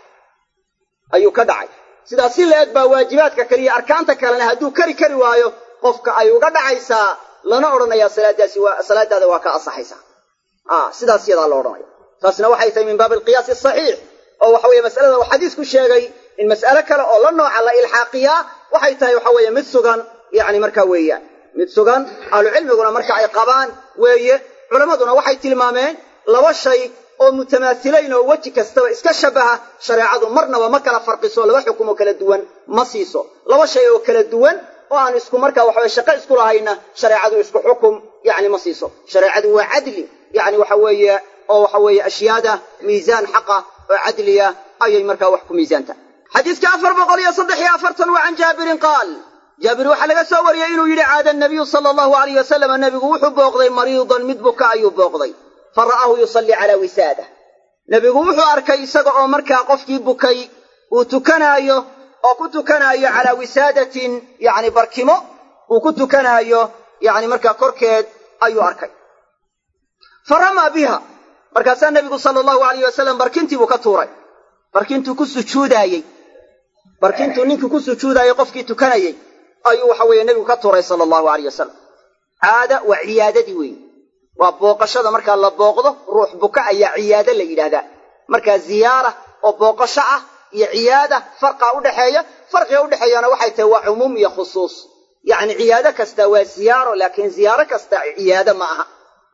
ayuu ka dhacay sidaas si leeg baa waajibaadka kaliya arkaanta kalena hadduu kari kari waayo qofka ay uga dhacaysaa lana odhanayaa salaadaasi waa salaadaada waa ka asaxaysaa sidaas yadaa la odhanaya taasna waxay tahay min baabi alqiyaasi asaxiix oo waxa weeye masalada uu xadiisku sheegay in mas'ale kale oo la nooca la ilxaaqiyaa waxay tahay waxa weeye mid sugan yacni markaa weeyaan mid sugan ahlucilmiguna marka ay qabaan weeye culammaduna waxay tilmaameen laba shay oo mutamaasilayn oo weji kastaba iska shabaha shareecadu marnaba ma kala farqiso laba xukumoo kala duwan ma siiso laba shay oo kala duwan oo aan isku markaa waxaweye shaqo isku lahayna shareecadu isku xukum yacni ma siiso shareecadu waa cadli yacni waxa weeye oo waxa weeye ashyaada miisaan xaqa oo cadliya ayay markaa wax ku miisaanta xadiiska afar boqol iyo saddex iyo afartan waa can jaabirin qaal jaabir waxaa laga soo wariyey inuu yidhi caada nabiyu sala allahu alayh wasalama nebigu wuxuu booqday mariidan mid buka ayuu booqday fa ra'aahu yusallii calaa wisaadah nebigu wuxuu arkay isaga oo markaa qofkii bukay uu tukanaayo oo ku tukanaayo calaa wisaadatin yacni barkimo uu ku tukanaayo yacni markaa korkeed ayuu arkay fa ramaa biha markaasaa nebigu sala allahu alayh wasalam barkintii buu ka tuuray barkintuu ku sujuudaayey barkintuu ninkii ku sujuudaayey qofkii tukanayey ayuu waxa weeye nebigu ka tuuray sala allahu alayh wasalam caada waa ciyaadadii weeye waa booqashada markaa la booqdo ruux buka ayaa ciyaado la yidhaahdaa markaa ziyaara oo booqasho ah iyo ciyaada farqaa udhexeeya farqiga udhexeeyana waxay tahay waa cumuum iyo khusuus yacni ciyaado kasta waa ziyaaro laakiin ziyaaro kasta ciyaado ma aha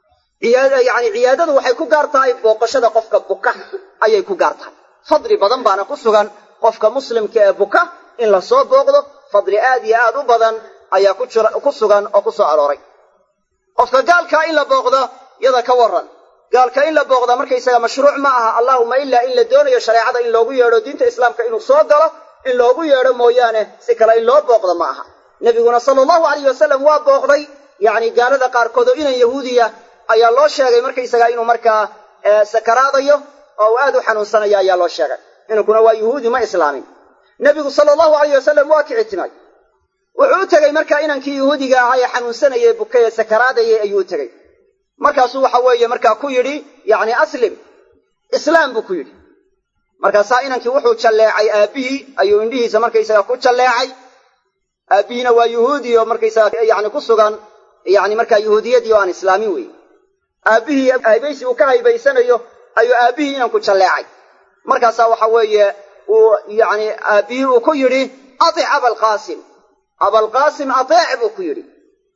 yani ciyaadadu waxay ku gaar tahay booqashada qofka buka ayay ku gaar tahay fadli badan baana ku sugan qofka muslimka ee buka in lasoo booqdo fadli aad iyo aad u badan ayaa ku sugan oo ku soo arooray qofka gaalkaa in la booqdo yada ka waran gaalka in la booqda markaysaga mashruuc ma aha allahuma ilaa in la doonayo shareecada in loogu yeedho diinta islaamka inuu soo galo in loogu yeedho mooyaane si kale in loo booqdo ma aha nebiguna sala allahu alayh wasalam waa booqday yacni gaalada qaarkood oo inan yahuudiya ayaa loo sheegay markaysaga inuu markaa sakaraadayo oo uu aad u xanuunsanayo ayaa loo sheegay inankuna waa yuhuudi ma islaamin nebigu sala allahu alayh wasalam waa kici timay wuxuu u tegey markaa inankii yuhuudiga ahaa ee xanuunsanayay bukay ee sakaraadayay ayuu u tegey markaasuu waxa weeye markaa ku yidhi yacni aslim islaam buu ku yidhi markaasaa inankii wuxuu jalleecay aabbihii ayuu indhihiisa markaysaga ku jalleecay aabbihiina waa yuhuudi oo markaysaga yani ku sugan yani markaa yuhuudiyadii oo aan islaamin weeye aabbihii haybaysi uu ka haybaysanayo ayuu aabbihii inanku jalleecay markaasaa waxa weeye uu yani aabbihii uu ku yidhi atic abalqaasim abalqaasim ateec buu ku yidhi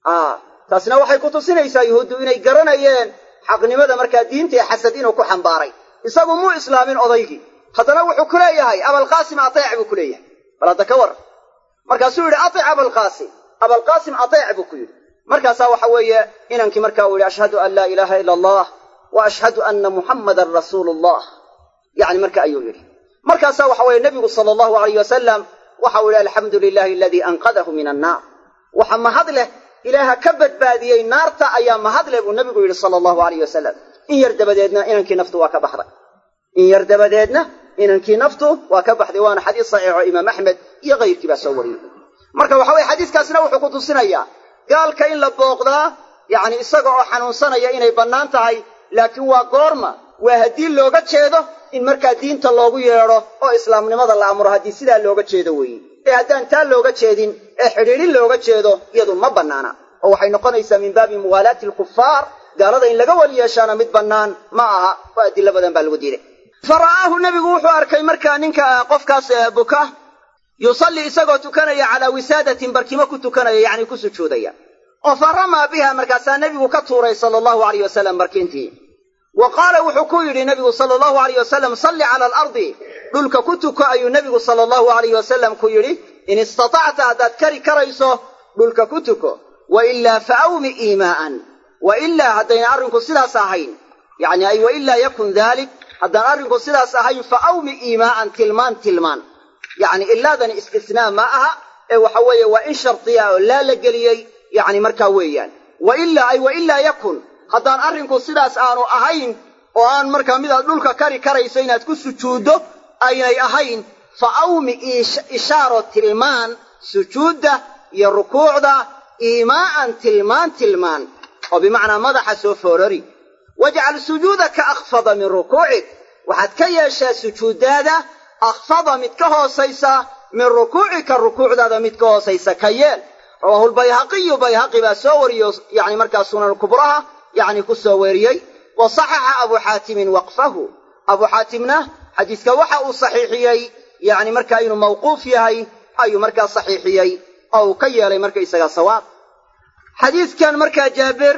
taasna waxay ku tusinaysaa yuhuuddu inay garanayeen xaqnimada markaa diinta ee xasad inuu ku xambaaray isagu muu islaamin odaygii haddana wuxuu ku leeyahay abalqaasim ateec buu ku leeyahay bal hadda ka war markaasuu yidhi atic abalqaasim abalqaasim ateec buu ku yidhi markaasaa waxa weeye inankii markaa uu yidhi ashhadu an laa ilaaha ila allah wa ashhadu anna muxammadan rasuulu allah yani marka ayuu yidhi markaasaa waxa weeye nebigu sala allahu alayh wasalam waxa uu yidhi alxamdu lilahi aladii anqadahu min annaar waxa mahad leh ilaaha ka badbaadiyey naarta ayaa mahad leh buu nebigu yidhi sala allahu alayh wasalam in yar dabadeedna inankii naftu waa ka baxday in yar dabadeedna inankii naftu waa ka baxday waana xadiis saxiixo imaam axmed iyo kayrkii baa soo wariyey marka waxa weye xadiiskaasna wuxuu ku tusinayaa gaalka in la booqdaa yacni isaga oo xanuunsanaya inay bannaan tahay laakiin waa goorma waa haddii looga jeedo in markaa diinta loogu yeedho oo islaamnimada la amro haddii sidaa looga jeedo weeye ee haddaan taa looga jeedin ee xidhiidhin looga jeedo iyadu ma bannaana oo waxay noqonaysaa min baabi muwaalaati alkufaar gaalada in laga weli yeeshaana mid bannaan ma aha oo adilo badan baa lagu diiday fa ra'aahu nebigu wuxuu arkay markaa ninka qofkaas buka yusallii isagoo tukanaya calaa wisaadatin barkimo ku tukanaya yacni ku sujuudaya oo fa ramaa biha markaasaa nebigu ka tuuray sala allahu alayh wasalam barkintii wa qaala wuxuu ku yidhi nebigu sala allahu alayh wasalam salli cala alardi dhulka ku tuko ayuu nebigu sala allahu alayh wasalam ku yidhi in istatacta haddaad kari karayso dhulka ku tuko wa ilaa fa awmi iimaa'an wa ilaa haddayna arrinku sidaas ahayn yacni ay wa ilaa yakun daalik haddaan arrinku sidaas ahayn fa awmi iimaa'an tilmaan tilmaan yacni ilaadani istisnaa ma aha ee waxa weeye waa in shardiya oo laa la geliyey yacni markaa weeyaan wa ilaa ay wa ilaa yakun haddaan arrinku sidaas aanu ahayn oo aan markaa midaad dhulka kari karayso inaad ku sujuuddo aynay ahayn fa awmi ishaaro tilmaan sujuudda iyo rukuucda iimaa'an tilmaan tilmaan oo bimacnaa madaxa soo foorari wajcal sujuudaka akhfada min rukuucik waxaad ka yeeshaa sujuuddaada akhfada mid ka hoosaysa min rukuucika rukuucdaada mid ka hoosaysa ka yeel rawaahu lbayhaqiyu bayhaqi baa soo wariyo yani markaa sunan kubraha yani ku soo weriyey wa saxaxa abu xaatimin waqfahu abu xaatimna xadiiska waxa uu saxiixiyey yani markaa inuu mawquuf yahay ayuu markaa saxiixiyey oo uu ka yeelay markaysaga sawaab xadiidkan markaa jaabir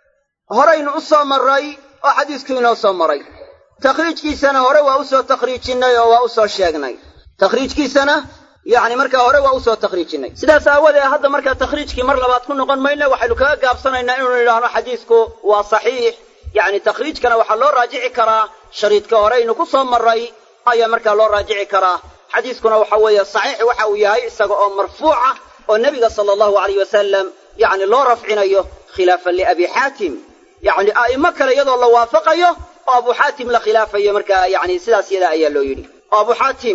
horaynu u soo marray oo xadiisku inoo soo maray takhriijkiisana hore waa usoo takhriijinnay oo waa usoo sheegnay takhriijkiisana yacni markaa hore waa usoo takhriijinnay sidaas aawadee hadda markaa takhriijkii mar labaad ku noqon mayna waxaynu kaga gaabsanaynaa inuu idhaahno xadiisku waa saxiix yacni takhriijkana waxaa loo raajici karaa shariidka horeynu ku soo marray ayaa markaa loo raajici karaa xadiiskuna waxa weeye saxiix waxa uu yahay isaga oo marfuuca oo nebiga sala allahu alayh wasalam yacni loo rafcinayo khilaafan liabi xaatim yacni a'immo kale iyadoo la waafaqayo oo abu xaatim la khilaafayo markaa yacni sidaas yadaa ayaa loo yidhi oo abu xaatim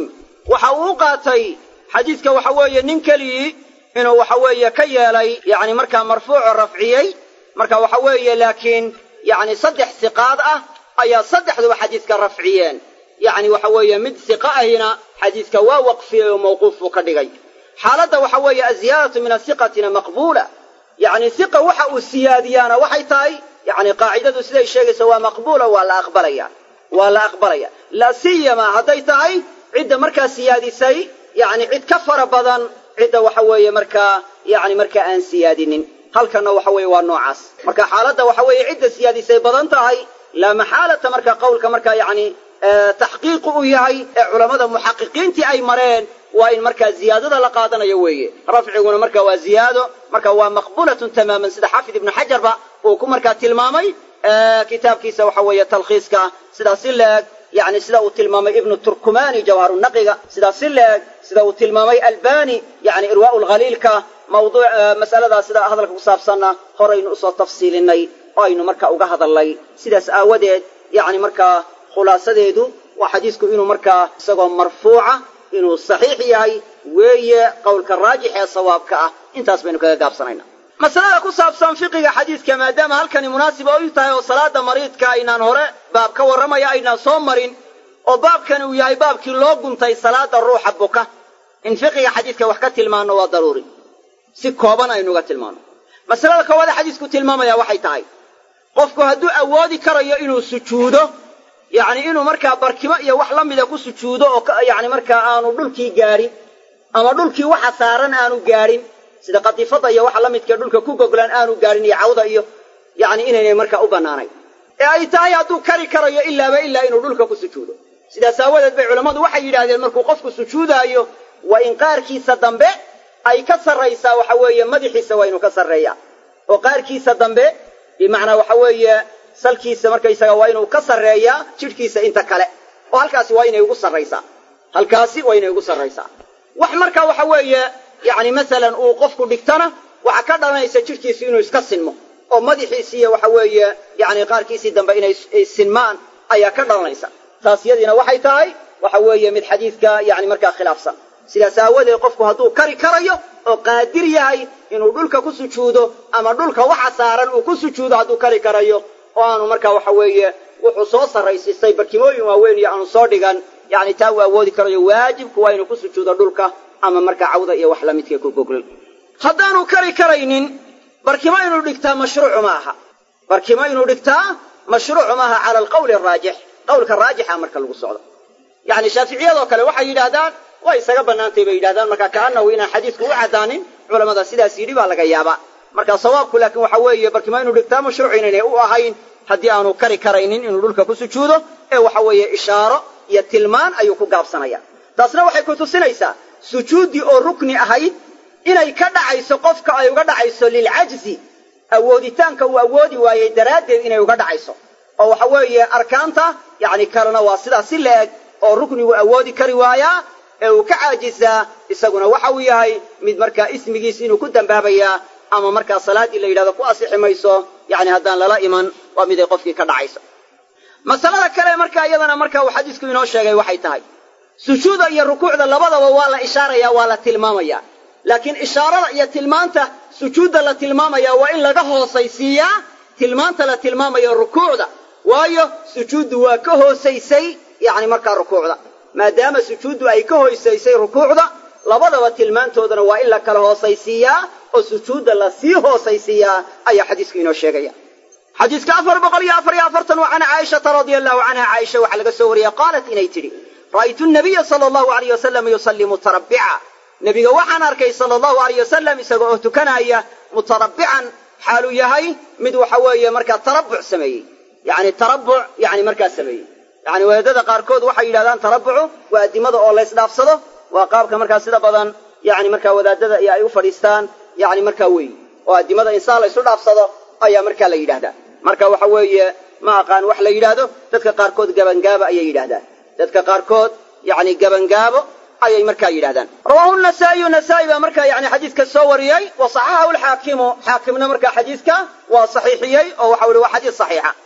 waxa uu u qaatay xadiidka waxa weeye nin keligii inuu waxa weeye ka yeelay yacni markaa marfuuco rafciyey marka waxa weeye laakiin yacni saddex siqaad ah ayaa saddexduba xadiidka rafciyeen yacni waxa weeye mid siqa ahina xadiidka waa waqfiyey oo mawquuf buu ka dhigay xaaladda waxa weeye aziyaadatu min asiqatina maqbuula yacni siqa waxa uu siyaadiyaana waxay tahay yacni qaacidadu siday sheegaysa waa maqbuula waa la aqbalaya waa la aqbalaya la siyama hadday tahay cidda markaa siyaadisay yacni cid ka fara badan cidda waxa weeye markaa yacni markaa aan siyaadinin halkanna waxa weeye waa noocaas marka xaaladda waxa weeye cidda siyaadisay badan tahay laa maxaalata marka qowlka markaa yacni taxqiiqu u yahay ee culammada muxaqiqiintii ay mareen waa in markaa ziyaadada la qaadanayo weeye rafciguna marka waa ziyaado marka waa maqbulatun tamaaman sida xaafid ibnu xajarba uu ku markaa tilmaamay kitaabkiisa waxa weeye talkhiiska sidaas si leeg yani sida uu tilmaamay ibnu turkumani jawharunaqiga sidaas si leeg sida uu tilmaamay albani yani irwaau lkhaliilka mawduuc mas'aladaa sida hadalka ku saabsanna horaynu usoo tafsiilinay oo aynu marka uga hadalnay sidaas aawadeed yani markaa khulaasadeedu waa xadiisku inuu markaa isagoo marfuuca inuu saxiix yahay weeye qowlka raajix ee sawaabka ah intaas baynu kaga gaabsanayna masalada ku saabsan fiqiga xadiidka maadaama halkani munaasiba u tahay oo salaada mariidka aynaan hore baab ka warramaya aynaan soo marin oo baabkani uu yahay baabkii loo guntay salaada ruuxa buka in fiqiga xadiidka wax ka tilmaanno waa daruuri si kooban aynuga tilmaanno masalada koowaade xadiisku tilmaamaya waxay tahay qofku hadduu awoodi karayo inuu sujuudo yacni inuu markaa barkimo iyo wax la mida ku sujuudo oo yacni markaa aanu dhulkii gaadhin ama dhulkii waxa saaran aanu gaadhin sida qadiifada iyo waxa la midkee dhulka ku goglaan aanu gaadhin iyo cawda iyo yacni inaynay markaa u bannaanayn ee ay tahay hadduu kari karayo ilaaba ilaa inuu dhulka ku sujuudo sidaas aawadeed bay culammadu waxay yidhaahdeen markuu qofku sujuudaayo waa in qaarkiisa dambe ay ka sarraysaa waxa weeye madaxiisa waa inuu ka sarreeyaa oo qaarkiisa dambe bimacnaa waxa weeye salkiisa markaysaga waa inuu ka sarreeyaa jidhkiisa inta kale oo halkaasi waa inay ugu sarraysaa halkaasi waa inay ugu sarraysaa wax markaa waxa weeye yacni masalan uu qofku dhigtana waxaa ka dhalanaysa jidhkiisu inuu iska sinmo oo madaxiisiiyo waxa weeye yacni qaarkiisii dambe inay sinmaan ayaa ka dhalanaysa taas yadiina waxay tahay waxa weeye mid xadiidka yacni markaa khilaafsan sidaas aawadeed qofku hadduu kari karayo oo qaadir yahay inuu dhulka ku sujuudo ama dhulka waxa saaran uu ku sujuudo hadduu kari karayo oo aanu markaa waxa weeye wuxuu soo sarraysiistay barkimooyin waaweyn iyo aanu soo dhigan yacni taa uu awoodi karayo waajibku waa inuu ku sujuudo dhulka ama markaa cawda iyo wax lamidka ku goglan haddaanu kari karaynin barkimo inuu dhigtaa mashruucu ma aha barkimo inuu dhigtaa mashruucu maaha cala alqawli araajix qawlka raajixa marka lagu socdo yacni shaaficiyadoo kale waxay yidhaahdaan way isaga bannaantay bay yidhahdaan marka kaanahu inaan xadiisku u caddaanin culamada sidaas yidhi baa laga yaabaa marka sawaabku laakiin waxa weeye barkimo inuu dhigtaa mashruuc inaynay u ahayn haddii aanu kari karaynin inuu dhulka ku sujuudo ee waxa weeye ishaaro iyo tilmaan ayuu ku gaabsanaya taasna waxay ku tusinaysaa sujuuddii oo rukni ahayd inay ka dhacayso qofka ay uga dhacayso lilcajzi awooditaanka uu awoodi waayey daraaddeed inay uga dhacayso oo waxa weeye arkaanta yacni kalena waa sidaas si la-eg oo ruknigu awoodi kari waayaa ee uu ka caajisaa isaguna waxa uu yahay mid markaa ismigiis inuu ku dambaabayaa ama markaa salaaddii la yidhahdo ku asixi mayso yacni haddaan lala iman waa miday qofkii ka dhacayso masalada kale markaa iyadana marka uu xadiisku inoo sheegay waxay tahay sujuuda iyo rukuucda labadaba waa la ishaaraya waa la tilmaamaya laakiin ishaarada iyo tilmaanta sujuudda la tilmaamaya waa in laga hoosaysiiyaa tilmaanta la tilmaamayo rukuucda waayo sujuuddu waa ka hoosaysay yacni markaa rukuucda maadaama sujuuddu ay ka hoosaysay rukuucda labadaba tilmaantoodana waa in la kala hoosaysiiyaa oo sujuudda la sii hoosaysiiyaa ayaa xadiisku inoo sheegaya xadiiska afar boqol iyo afar iyo afartan waa can caaishata radia allahu canha caaisha waxaa laga soo wariyey qaalat inay tidhi ra'aytu nabiya sala allahu alayh wasalam yusalli mutarabbica nebiga waxaan arkay sala allahu alayh wasalam isaga oo tukanaya mutarabbican xaaluu yahay mid waxa weeye markaa tarabbuc sameeyey yacni tarabbuc yani markaa sameeyey yacni wadaadada qaarkood waxay yidhahdaan tarabbucu waa addimada oo laysdhaafsado waa qaabka markaa sida badan yani markaa wadaadada iyo ay u fadhiistaan yani markaa weyi oo addimada insaan laysu dhaafsado ayaa markaa la yidhahdaa marka waxa weeye ma aqaan wax la yidhaahdo dadka qaarkood gabangaabo ayay yidhahdaan dadka qaarkood yani gabangaabo ayay markaa yidhahdaan rawaahu nasaa'iyu nasaa'i baa markaa yani xadiidka soo wariyey wa saxaxahu lxaakimu xaakimna markaa xadiidka waa saxiixiyey oo waxau ihi waa xadiis saxiixa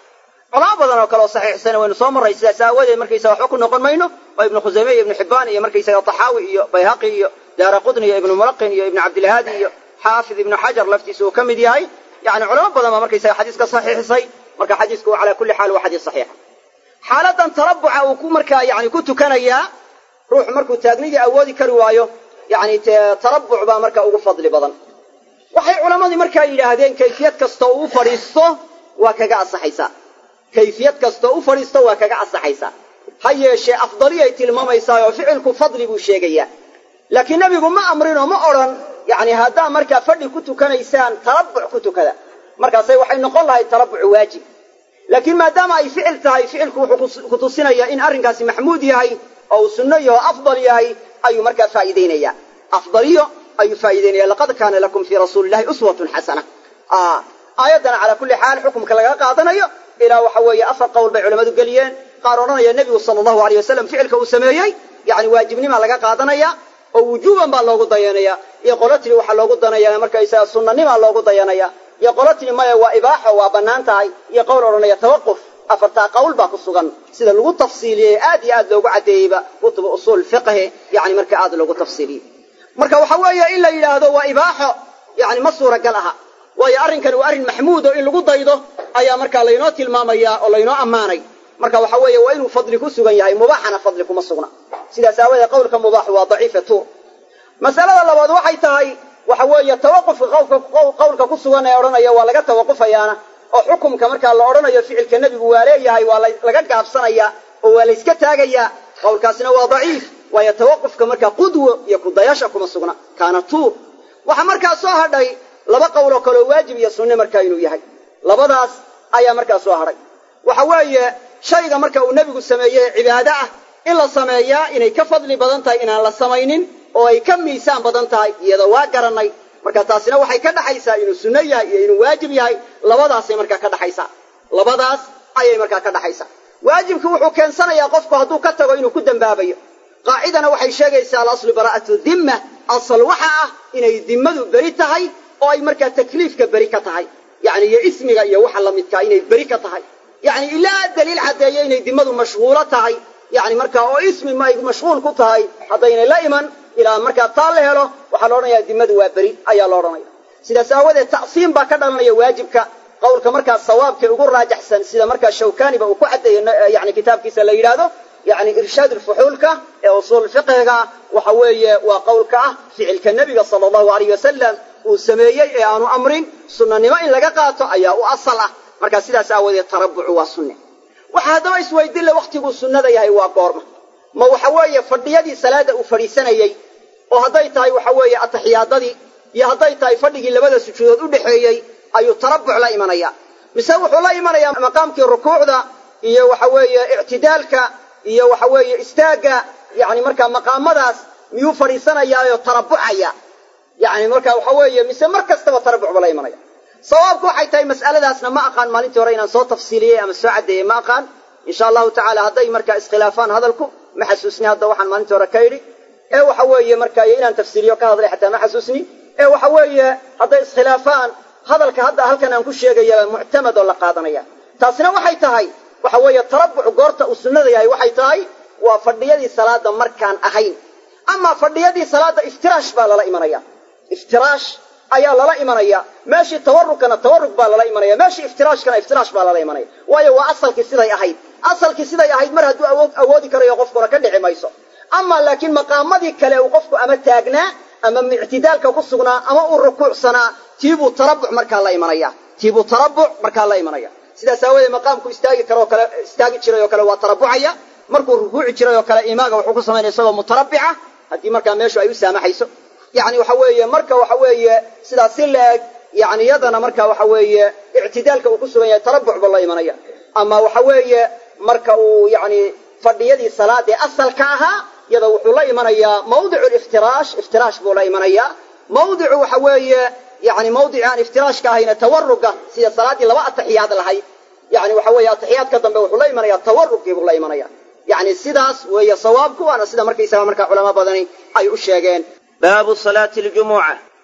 culamo badan oo kale oo saxiixsana waynu soo marray sidaas aawadeed markaysaga waxba ku noqon mayno oo ibnu khusayme iyo ibnu xibbaan iyo markaysaga taxaawi iyo bayhaqi iyo daara qudni iyo ibnu mulaqin iyo ibnu cabdilhaadi iyo xaafid ibnu xajar laftiisa uu ka mid yahay yani culamo badan baa markaysaga xadiiska saxiixisay marka xadiisku calaa kulli xaal waa xadiis saxiixa xaaladan tarabuca uu ku markaa yani ku tukanayaa ruuxu markuu taagnidii awoodi kari waayo yani tarabuc baa marka ugu fadli badan waxay culammadii markaa yidhaahdeen kayfiyad kastoo u fadhiisto waa kaga asaxaysaa kayfiyad kastoo u fadhiisto waa kaga asaxaysaa ha yeeshee afdaliyay tilmaamaysaa oo ficilku fadli buu sheegayaa laakiin nebigu ma amrinoo ma odhan yani haddaa markaa fadhi ku tukanaysaan tarabuc ku tukada markaasay waxay noqon lahayd tarabuc waajib laakiin maadaama ay ficil tahay ficilku wuxuu ku tusinayaa in arrinkaasi maxmuud yahay oo uu sunno yaho afdal yahay ayuu markaa faa'iidaynaya afdaliyo ayuu faa'iidaynaya laqad kaana lakum fii rasuulillahi uswatun xasana aayaddana calaa kulli xaal xukumka laga qaadanayo ilaa waxa weeye afar qowl bay culammadu geliyeen qaar odhanaya nebigu sala allahu aleyh wasalam ficilka uu sameeyey yani waajibnimaa laga qaadanaya oo wujuuban baa loogu dayanaya iyo qolo tiri waxaa loogu danaya markaysaga sunnanimaa loogu dayanaya iyo qolo tiri maya waa ibaaxo waa bannaan tahay iyo qowl odhanaya tawaquf afartaa qowl baa ku sugan sida lagu tafsiiliyey aad iyo aad loogu caddeeyeyba kutuba usuul fiqhi yani marka aad loogu tafsiiliyey marka waxa weeye in la yidhaahdo waa ibaaxo yani ma suuragal aha waayo arrinkani waa arrin maxmuud oo in lagu daydo ayaa markaa laynoo tilmaamaya oo laynoo ammaanay marka waxa weeye waa inuu fadli ku sugan yahay mubaaxana fadli kuma sugna sidaas aawadeed qowlka mubaaxu waa daciifa tuur masalada labaad waxay tahay waxa weeye tawaqufka qowlka ku sugan ee odhanaya waa laga tawaqufayaana oo xukumka markaa la odhanayo ficilka nebigu waa leeyahay waa laga gaabsanaya oo waa layska taagayaa qowlkaasina waa daciif waayo tawaqufka markaa qudwo iyo kudayasha kuma sugna kaana tuur waxaa markaa soo hadhay laba qowl oo kaleo waajib iyo sunne markaa inuu yahay labadaas ayaa markaa soo hadhay waxa weeye shayga marka uu nebigu sameeyey cibaado ah in la sameeyaa inay ka fadli badan tahay inaan la samaynin oo ay ka miisaan badan tahay iyada waa garannay marka taasina waxay ka dhaxaysaa inuu sunno yahay iyo inuu waajib yahay labadaasay markaa ka dhaxaysaa labadaas ayay markaa ka dhaxaysaa waajibku wuxuu keensanayaa qofku hadduu ka tago inuu ku dembaabayo qaacidana waxay sheegaysaa alaslu baraa'atu dimma asal waxa ah inay dimmadu beri tahay oo ay markaa takliifka beri ka tahay yacni iyo ismiga iyo waxa la midkaa inay beri ka tahay yacni ilaa daliil caddeeyo inay dimmadu mashhuulo tahay yacni markaa oo ismi ma ay mashhuul ku tahay haddaynay la iman ilaa markaa taa la helo waxaa la odhanayaa dimmadu waa beri ayaa la odhanaya sidaas aawadeed ta'siim baa ka dhalanaya waajibka qowlka markaa sawaabkee ugu raajaxsan sida markaa shawkaniba uu ku caddeeyo yani kitaabkiisa la yidhaahdo yani irshaad ulfuxuulka ee usuul fiqhiga waxa weeye waa qowlka ah ficilka nebiga sala allahu alayh wasalam uu sameeyey ee aanu amrin sunnanimo in laga qaato ayaa u asal ah markaa sidaas aawadeed tarabucu waa sunne waxa haddaba isweydinle wakhtiguu sunnada yahay waa goorma ma waxa weeye fadhiyadii salaadda uu fadhiisanayey oo hadday tahay waxa weeye ataxiyaadadii iyo hadday tahay fadhigii labada sujuudood u dhexeeyey ayuu tarabuc la imanaya mise wuxuu la imanayaa maqaamkii rukuucda iyo waxa weeye ictidaalka iyo waxa weeye istaagga yani markaa maqaamadaas miyuu fadhiisanayaayoo tarabucaya yani marka waxa weeye mise mar kastaba tarabuc ba la imanaya sawaabku waxay tahay mas'aladaasna ma aqaan maalintii hore inaan soo tafsiiliyey ama soo caddeeyey ma aqaan insha allahu tacala hadday markaa iskhilaafaan hadalku ma xasuusni hadda waxaan maalintii hore ka yidhi ee waxa weeye markaa iyo inaan tafsiiliyo ka hadlay xataa ma xasuusni ee waxa weeye hadday iskhilaafaan hadalka hadda halkan aan ku sheegayaba muctamad oo la qaadanaya taasina waxay tahay waxa weeye tarabuc goorta uu sunnada yahay waxay tahay waa fadhiyadii salaada markaan ahayn amaa fadhiyadii salaada iftiraash baa lala imanaya iftiraash ayaa lala imanaya meeshii tawarugkana tawarug baa lala imanaya meeshii iftiraashkana iftiraash baa lala imanaya waayo waa asalkii siday ahayd asalkii siday ahayd mar hadduu awood awoodi karayo qofkuna ka dhici mayso amaa laakiin maqaamadii kale uu qofku ama taagnaa ama ictidaalka ku sugnaa ama uu rukuucsanaa tiibuu tarabuc markaa la imanaya tiibuu tarabuc markaa la imanaya sidaas aawadeed maqaamku istaagi karoo kale istaagi jiray oo kale waa tarabucaya markuu rukuuci jiray oo kale imaaga wuxuu ku samaynaya isagoo mutarabbica haddii markaa meeshu ay u saamaxayso yani waxa weeye marka waxa weeye sidaas si la-eg yani yadana marka waxa weeye ictidaalka uu ku sugan yahay tarabuc ba la imanaya ama waxa weeye marka uu yani fadhiyadii salaadee asalka ahaa yada wuxuu la imanayaa mawdicu iftiraash iftiraash buu la imanayaa mawdicu waxa weeye yani mawdici aan iftiraashka ahayna tawaruga sida salaaddii laba ataxiyaad lahayd yani waxa weeye ataxiyaadka dambe wuxuu la imanaya tawarugii buu la imanaya yani sidaas weeye sawaabku waana sida markaysaga markaa culamo badani ay u sheegeen baabu salaati ljumuca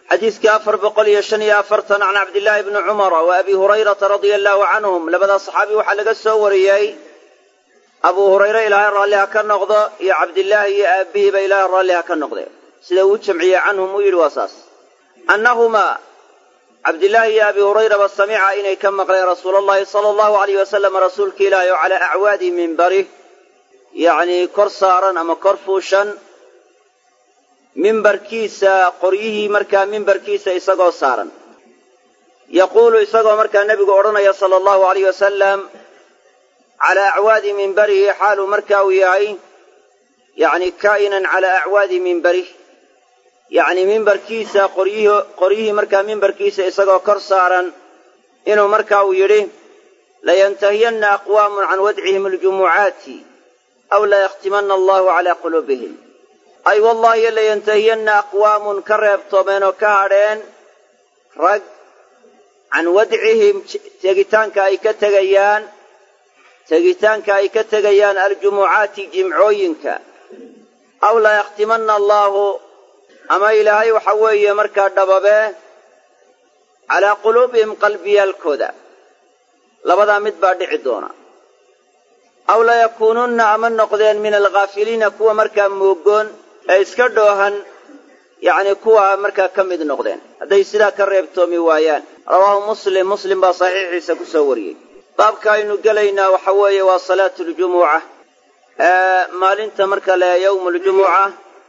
xadiiskii afar boqol iyo shan iyo afartan can cabdillaahi bni cumara wa abi hurayrata radia allaahu canhum labadaa saxaabi waxaa laga soo wariyey abuu hurayre ilaahay raalli ha ka noqdo iyo cabdillaahi iyo aabbihiiba ilaahay raalli ha ka noqde sida uu jamciyey canhum uu yidhi waa saas annahumaa cabdillaahi iyo abi hurayraba samica inay ka maqleen rasuula allahi sala allahu alayh wasalam rasuulka ilaahi oo calaa acwaadi mimbarih yacnii kor saaran ama kor fuushan mimbarkiisa qoryihii markaa mimbarkiisa isagoo saaran yaquulu isagoo markaa nebigu odhanaya sala allahu alayh wasalam calaa acwaadi mimbarihi xaaluu markaa uu yahay yacni kaa'inan calaa acwaadi mimbarih yacni mimbarkiisa qoryihii qoryihii markaa mimbarkiisa isagoo kor saaran inuu markaa uu yidhi layantahiyanna aqwaamun can wadcihim aljumucaati aw layakhtimanna allahu calaa quluubihim ay wallaahi layantahiyanna aqwaamun ka reebtoomeen oo ka hadheen rag can wadcihim tegitaanka ay ka tegayaan tegitaanka ay ka tegayaan aljumucaati jimcooyinka aw layakhtimanna allaahu ama ilaahay waxa weeye markaa dhababee calaa quluubihim qalbiyaalkooda labadaa mid baa dhici doona aw layakuununna ama noqdeen min alghaafiliina kuwa markaa moogoon ee iska dhoohan yacni kuwa markaa ka mid noqdeen hadday sidaa ka reebtoomi waayaan rawaahu muslim muslim baa saxiixiisa ku soo wariyey baabka aynu gelaynaa waxa weeye waa salaatu ljumuca maalinta marka le yowmu ljumuca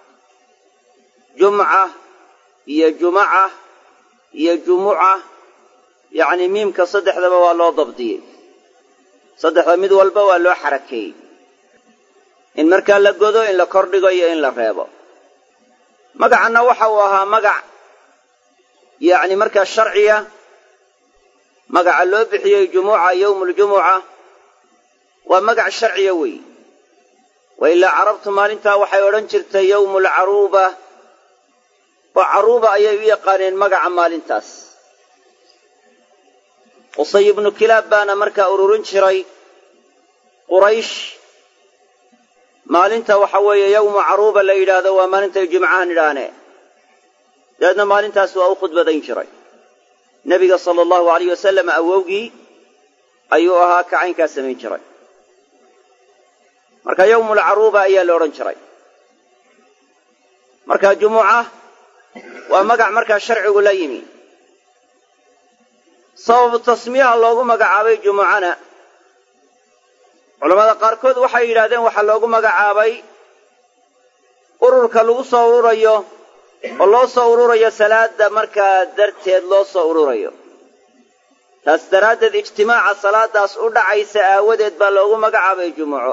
jumca iyo jumaca iyo jumuca yacni miimka saddexdaba waa loo dabdiyey saddexda mid walba waa loo xarakeeyey in markaa la godo in la kordhigo iyo in la reebo magacanna waxa uu ahaa magac yacni markaa sharciya magaca loo bixiyey jumuca yowmuuljumuca waa magac sharciya weeye wa ilaa carabtu maalintaa waxay odhan jirtay yowmu alcaruuba oo caruuba ayay u yaqaaneen magaca maalintaas qusay ibnu kilaab baana markaa ururin jiray quraysh maalinta waxa weeye yowmu caruuba la yidhaahdo waa maalintay jimcahan idhaanee dabeedna maalintaas waa u khudbadayn jiray nebiga sala allahu alayh wasalam awowgii ayuu ahaa kacaynkaa samayn jiray marka yowmulcaruuba ayaa la odhan jiray marka jumuca waa magac markaa sharcigu la yimi sababu tasmiyaha loogu magacaabay jumucana culammada qaarkood waxay yidhahdeen waxaa loogu magacaabay ururka lagu soo ururayo oo loo soo ururayo salaada markaa darteed loo soo ururayo taas daraaddeed ijtimaaca salaadaas u dhacaysa aawadeed baa loogu magacaabay jumuco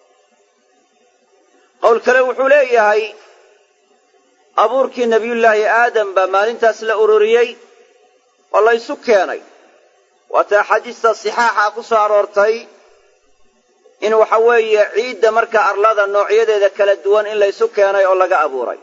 qowl kale wuxuu leeyahay abuurkii nebiyullaahi aadam baa maalintaas la ururiyey oo la ysu keenay waata axaadiista sixaaxa ku soo aroortay in waxa weeye ciidda markaa arlada noocyadeeda kala duwan in laysu keenay oo laga abuuray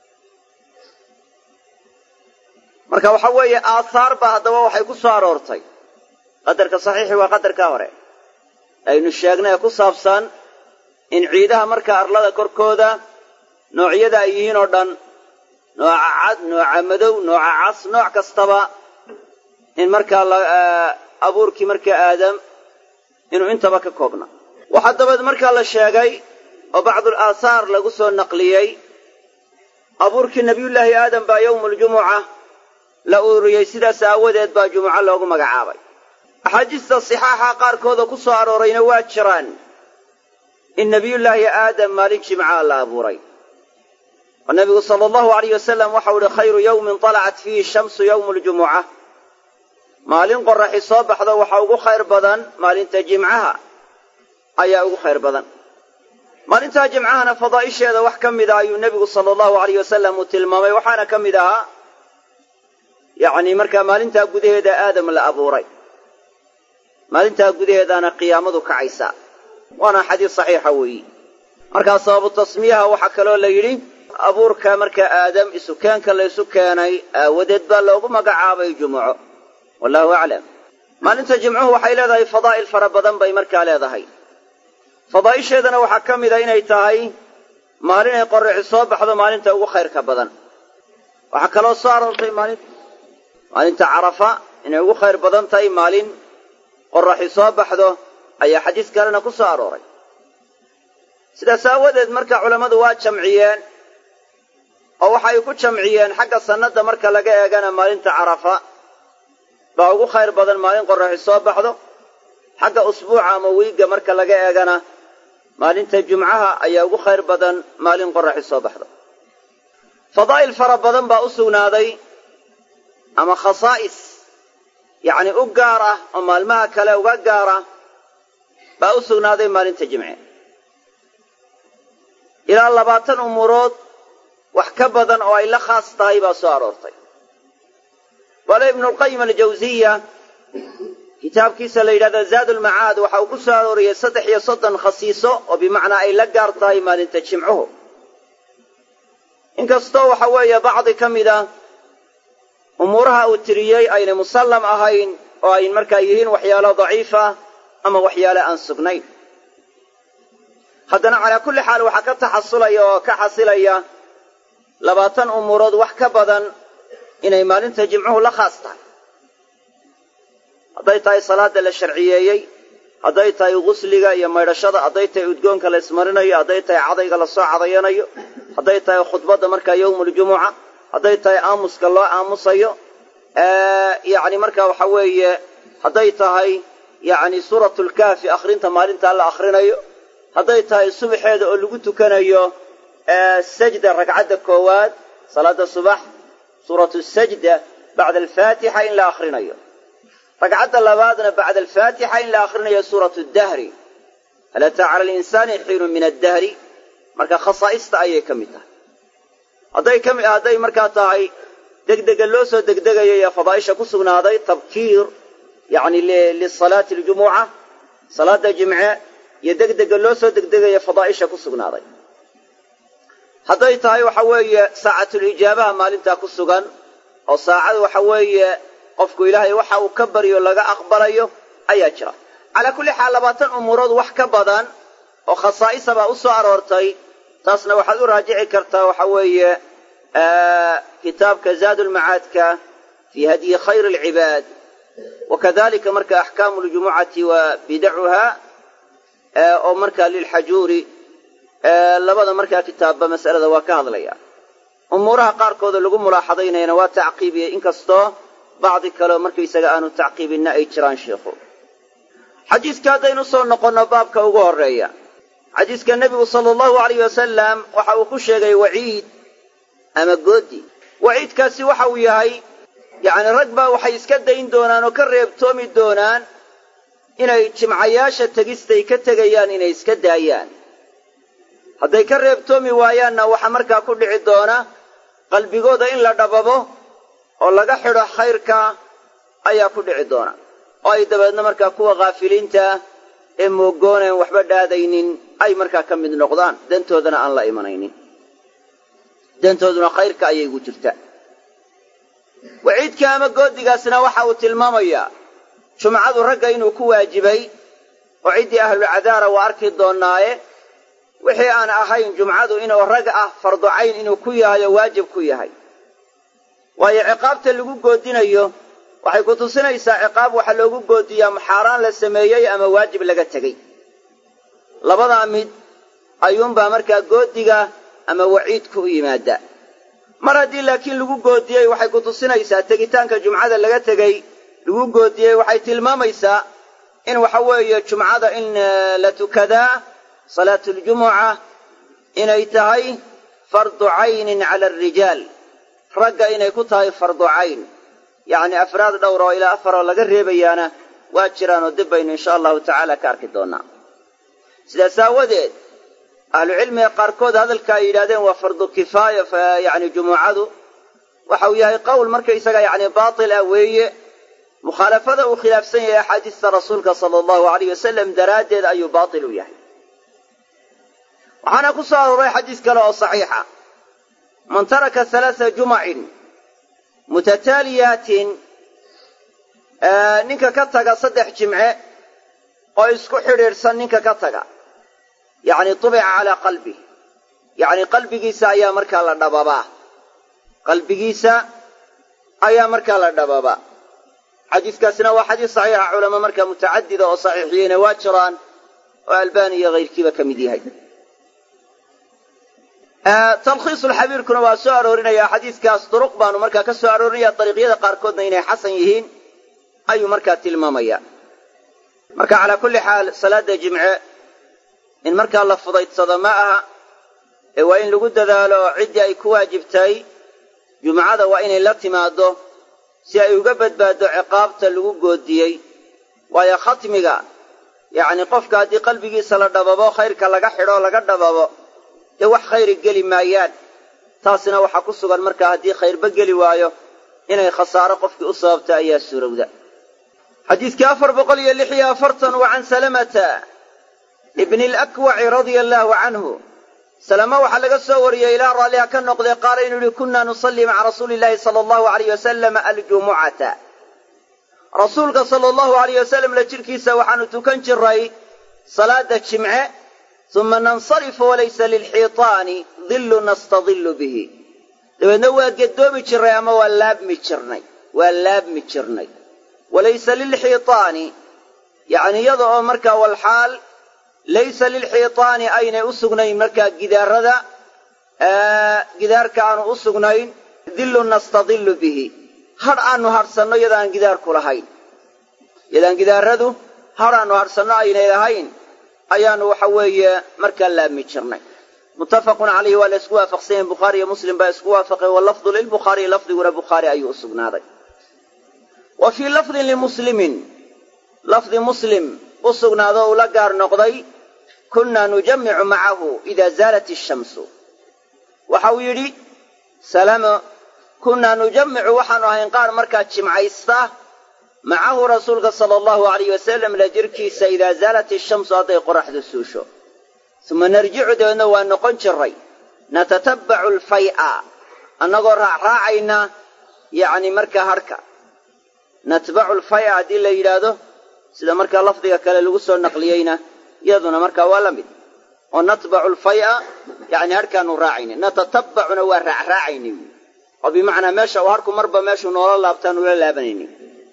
marka waxa weeye aahaar baa haddaba waxay ku soo aroortay qadarka saxiixi waa qadarkaa hore aynu sheegnay ee ku saabsan in ciidaha markaa arlada korkooda noocyada ay yihiin oo dhan nooca cad nooca madow nooca cas nooc kastaba in markaa abuurkii markaa aadam inuu intaba ka koobna waxaa dabeed markaa la sheegay oo bacdul aahaar lagu soo naqliyey abuurkii nebiyullaahi aadam baa yowmuuljumuca la ururiyey sidaas aawadeed baa jumuco loogu magacaabay axaadiista sixaaxa qaarkooda ku soo aroorayna waa jiraan in nebiyullaahi aadam maalin jimcaha la abuuray oo nebigu sala allahu alayh wasalam waxau ihi khayru yowmin talacat fiihi shamsu yowmu ljumuca maalin qoraxi soo baxdo waxa ugu khayr badan maalinta jimcaha ayaa ugu khayr badan maalintaa jimcahana fadaa'isheeda wax ka mida ayuu nebigu sala allahu alayh wasalam uu tilmaamay waxaana ka mid ahaa yacni markaa maalintaa gudaheeda aadam la abuuray maalintaa gudaheedaana qiyaamadu kacaysaa waana xadiis saxiixa weeyi markaa sababu tasmiyaha waxaa kaloo la yidhi abuurka markaa aadam isukeenka la ysu keenay aawadeed baa loogu magacaabay jumuco wallahu aclam maalinta jimcuhu waxay leedahay fadaa'il fara badan bay markaa leedahay fadaa'isheedana waxaa ka mida inay tahay maalin ay qorraxi soo baxdo maalinta ugu khayrka badan waxaa kaloo soo aroortay maalin maalinta carafa inay ugu khayr badan tahay maalin qoraxi soo baxdo ayaa xadiis kalena ku soo arooray sidaas aawadeed marka culammadu waa jamciyeen oo waxay ku jamciyeen xagga sannada marka laga eegana maalinta carafa baa ugu khayr badan maalin qoraxi soo baxdo xagga usbuuca ama wiigga marka laga eegana maalinta jumcaha ayaa ugu khayr badan maalin qoraxi soo baxdo fadaa'il fara badan baa u sugnaaday ama khasaa'is yacni u gaar ah oo maalmaha kale uga gaara baa u sugnaaday maalinta jimce ilaa labaatan umuurood wax ka badan oo ay la khaas tahay baa soo aroortay bale ibnulqayim aljawsiya kitaabkiisa la yidhahda zaadulmacaad waxa uu ku soo arooriyey saddex iyo soddon khasiiso oo bimacnaa ay la gaar tahay maalinta jimcuhu inkastoo waxa weeye bacdi ka mid a umuuraha uu tiriyey aynay musallam ahayn oo ay markaa yihiin waxyaalo daciifa ama waxyaale aan sugnayn haddana calaa kulli xaal waxaa ka taxasulaya oo ka xasilaya labaatan umuurood wax ka badan inay maalinta jimcuhu la khaas tahay hadday tahay salaada la sharciyeeyey hadday tahay gusliga iyo maydhashada hadday tahay udgoonka la ismarinayo hadday tahay cadayga lasoo cadayanayo hadday tahay khudbadda markaa yowmuuljumuca hadday tahay aamuska loo aamusayo yacni marka waxa weeye hadday tahay yacni suuratulkaafi akhrinta maalintaa la akhrinayo hadday tahay subaxeeda oo lagu tukanayo sajda ragcadda koowaad salaada subax suuratu sajda bacda alfaatixa in la akhrinayo ragcadda labaadna bacda alfaatixa in la akhrinayo suuratu dahri hal ataa cala alinsaani xiinun min addahri marka khasaa'ista ayay ka mid tahay hadday kami hadday markaa tahay degdega loo soo degdegayo ee fadaa'isha ku sugnaaday tabkiir yacni lisalaati aljumuca salaada jimce iyo degdega loo soo degdegayo fadaa'isha ku sugnaaday hadday tahay waxa weeye saacatulijaabaha maalintaa ku sugan oo saacada waxa weeye qofku ilaahay waxa uu ka baryo laga aqbalayo ayaa jira calaa kulli xaal labaatan umuurood wax ka badan oo khasaa'isa baa u soo aroortay taasna waxaad u raajici kartaa waxa weeye kitaabka zaadulmacaadka fii hadyi khayr alcibaad wa kadalika marka axkaamu ljumucati wa bidacuha oo markaa lilxajuuri labada markaa kitaabba mas'alada waa ka hadlaya umuuraha qaarkooda lagu mulaaxadaynayana waa tacqiibiyey inkastoo bacdi kaleo markaysaga aanu tacqiibinna ay jiraan sheikhu xadiiska haddaynu soo noqonno baabka ugu horeeya xadiiska nebigu sala allahu alayh wasalam waxa uu ku sheegay waciid ama goodi waciidkaasi waxa uu yahay yacni rag baa waxay iska dayn doonaan oo ka reebtoomi doonaan inay jimcayaasha tegistay ka tegayaan inay iska daayaan hadday ka reebtoomi waayaanna waxaa markaa ku dhici doona qalbigooda in la dhababo oo laga xidho khayrka ayaa ku dhici doona oo ay dabeedna markaa kuwa khaafiliinta ee moogooneen waxba dhaadaynin ay markaa ka mid noqdaan dantoodana aan la imanaynin dantooduna khayrka ayay ugu jirtaa waciidka ama goodigaasna waxa uu tilmaamayaa jumcadu ragga inuu ku waajibay oo ciddii ahlulcadaara waa arki doonnaaye wixii aan ahayn jumcadu inuu rag ah fardu cayn inuu ku yahay oo waajib ku yahay waayo ciqaabta lagu goodinayo waxay ku tusinaysaa ciqaab waxaa loogu goodiyaa maxaaraan la sameeyey ama waajib laga tegey labadaa mid ayuunbaa markaa goodiga ama waciidku u yimaada mar haddii laakiin lagu goodiyey waxay ku tusinaysaa tegitaanka jumcada laga tegey lagu goodiyey waxay tilmaamaysaa in waxa weeye jumcada in la tukadaa salaatuljumuca inay tahay fardu caynin cala alrijaal ragga inay ku tahay fardu cayn yacni afraad dhowr oo ilaa afar oo laga reebayaana waa jiraanoo dib baynu insha allahu tacaala ka arki doonnaa sidaas aawadeed ahlucilmiga qaarkood hadalka ay yidhahdeen waa fardu kifaaya yani jumucadu waxa uu yahay qowl markaysaga yani baatil ah weeye mukhaalafada uu khilaafsan yahay axaadiista rasuulka sala allahu alayh wasalam daraaddeed ayuu baatil u yahay waxaana ku soo arooray xadiis kale oo saxiixa man taraka halaaa jumacin mutataaliyaatin ninka ka taga saddex jimce oo isku xidhiidhsan ninka ka taga yacni tubica calaa qalbih yacni qalbigiisa ayaa markaa la dhababaa qalbigiisa ayaa markaa la dhababa xadiiskaasina waa xadiis saxiixa culamo markaa mutacadida oo saxiixiyeyna waa jiraan oo albani iyo hayrkiiba ka mid yahay talkhiisulxabiirkuna waa soo aroorinaya xadiiskaas duruq baanu markaa ka soo aroorinaya dariiqyada qaarkoodna inay xasan yihiin ayuu markaa tilmaamaya marka calaa kulli xaal salaada jimce in markaa la fudaydsado ma aha ee waa in lagu dadaalo oo ciddii ay ku waajibtay jumcada waa inay la timaaddo si ay uga badbaaddo ciqaabta lagu goodiyey waayo khatmiga yacni qofka haddii qalbigiisa la dhababo khayrka laga xidho laga dhababo dee wax khayri geli maayaan taasina waxaa ku sugan markaa haddii khayrba geli waayo inay khasaaro qofkii u sababta ayaa suurowda xadiidkii afar boqol iyo lix iyo afartan wa can salamata ibni alakwaci radia allaahu canhu salama waxaa laga soo wariyey ilaa raalliha ka noqday qaala inuu yihi kunna nusalli maca rasuuli illaahi sala allahu alayh wasalam aljumucata rasuulka sala allahu alayh wasalam la jidhkiisa waxaanu tukan jiray salaada jimce uma nansarifu walaysa lilxiitaani dillu nastadillu bihi dabeedna waa gedoomi jirnay ama waa laabmi jirnay waa laabmi jirnay walaysa lilxiitaani yacni iyada oo markaa walxaal laysa lilxiitaani aynay u sugnayn markaa gidaarada gidaarka aanu u sugnayn dillu nastadillu bihi hadh aanu hadhsanno iyadaan gidaarku lahayn iyadaan gidaaradu hadh aanu hadhsanno aynay lahayn ayaanu waxa weeye markaa laabmi jirnay muttafaqun calayhi waa la isku waafaqsan yahin bukhaari iyo muslim baa isku waafaqay walafdu lilbukhaariyi lafdiguna bukhaari ayuu u sugnaaday wa fii lafdin limuslimin lafdi muslim u sugnaado uu la gaar noqday kunna nujammicu macahu idaa zaalat ishamsu waxa uu yidhi salamo kunnaa nujammicu waxaanu ahayn qaar markaa jimcaysta macahu rasuulka sala allahu alayh wasalam la jirkiisa idaa zaalat ishamsu hadday qoraxdu suusho uma narjicu dabeedna waa noqon jiray natatabbacu alfay'a annagoo raacraacayna yacni markaa harhka natbacu alfay'a haddii la yidhaahdo sida markaa lafdiga kale lagu soo naqliyeyna iyaduna markaa waa la mid oo natbacu alfay'a yacni harhkaanu raacayna natatabbacuna waa raacraacayna wy oo bimacnaa meesha uu harku marba meeshuu noola laabtaan ula laabanayna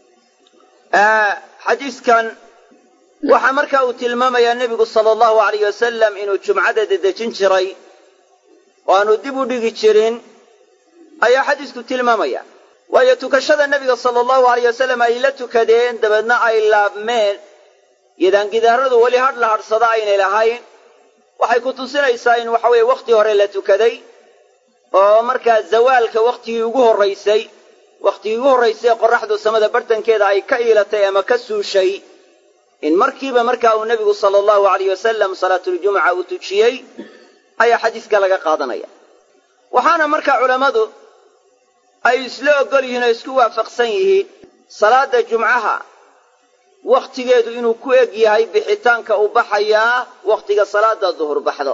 xadiiskan waxaa markaa uu tilmaamayaa nebigu sala allahu alayh wasalam inuu jumcada dedejin jiray oo aanu dib u dhigi jirin ayaa xadiisku tilmaamaya waayo tukashada nebiga sala allahu alayh wasalam ay la tukadeen dabeedna ay laabmeen yadaan gidaaradu weli hadh la hadhsada aynay lahayn waxay ku tusinaysaa in waxa weeye wakhti hore la tukaday oo markaa zawaalka wakhtigii ugu horraysay wakhtigii ugu horraysay qoraxdu samada bartankeeda ay ka iilatay ama ka suushay in markiiba markaa uu nebigu sala allahu alayh wasalam salaatuljumuca uu tujiyey ayaa xadiiska laga qaadanaya waxaana markaa culammadu ay isla oggol yihiin oo isku waafaqsan yihiin salaadda jumcaha wakhtigeedu inuu ku eg yahay bixitaanka uu baxayaa wakhtiga salaadda duhur baxdo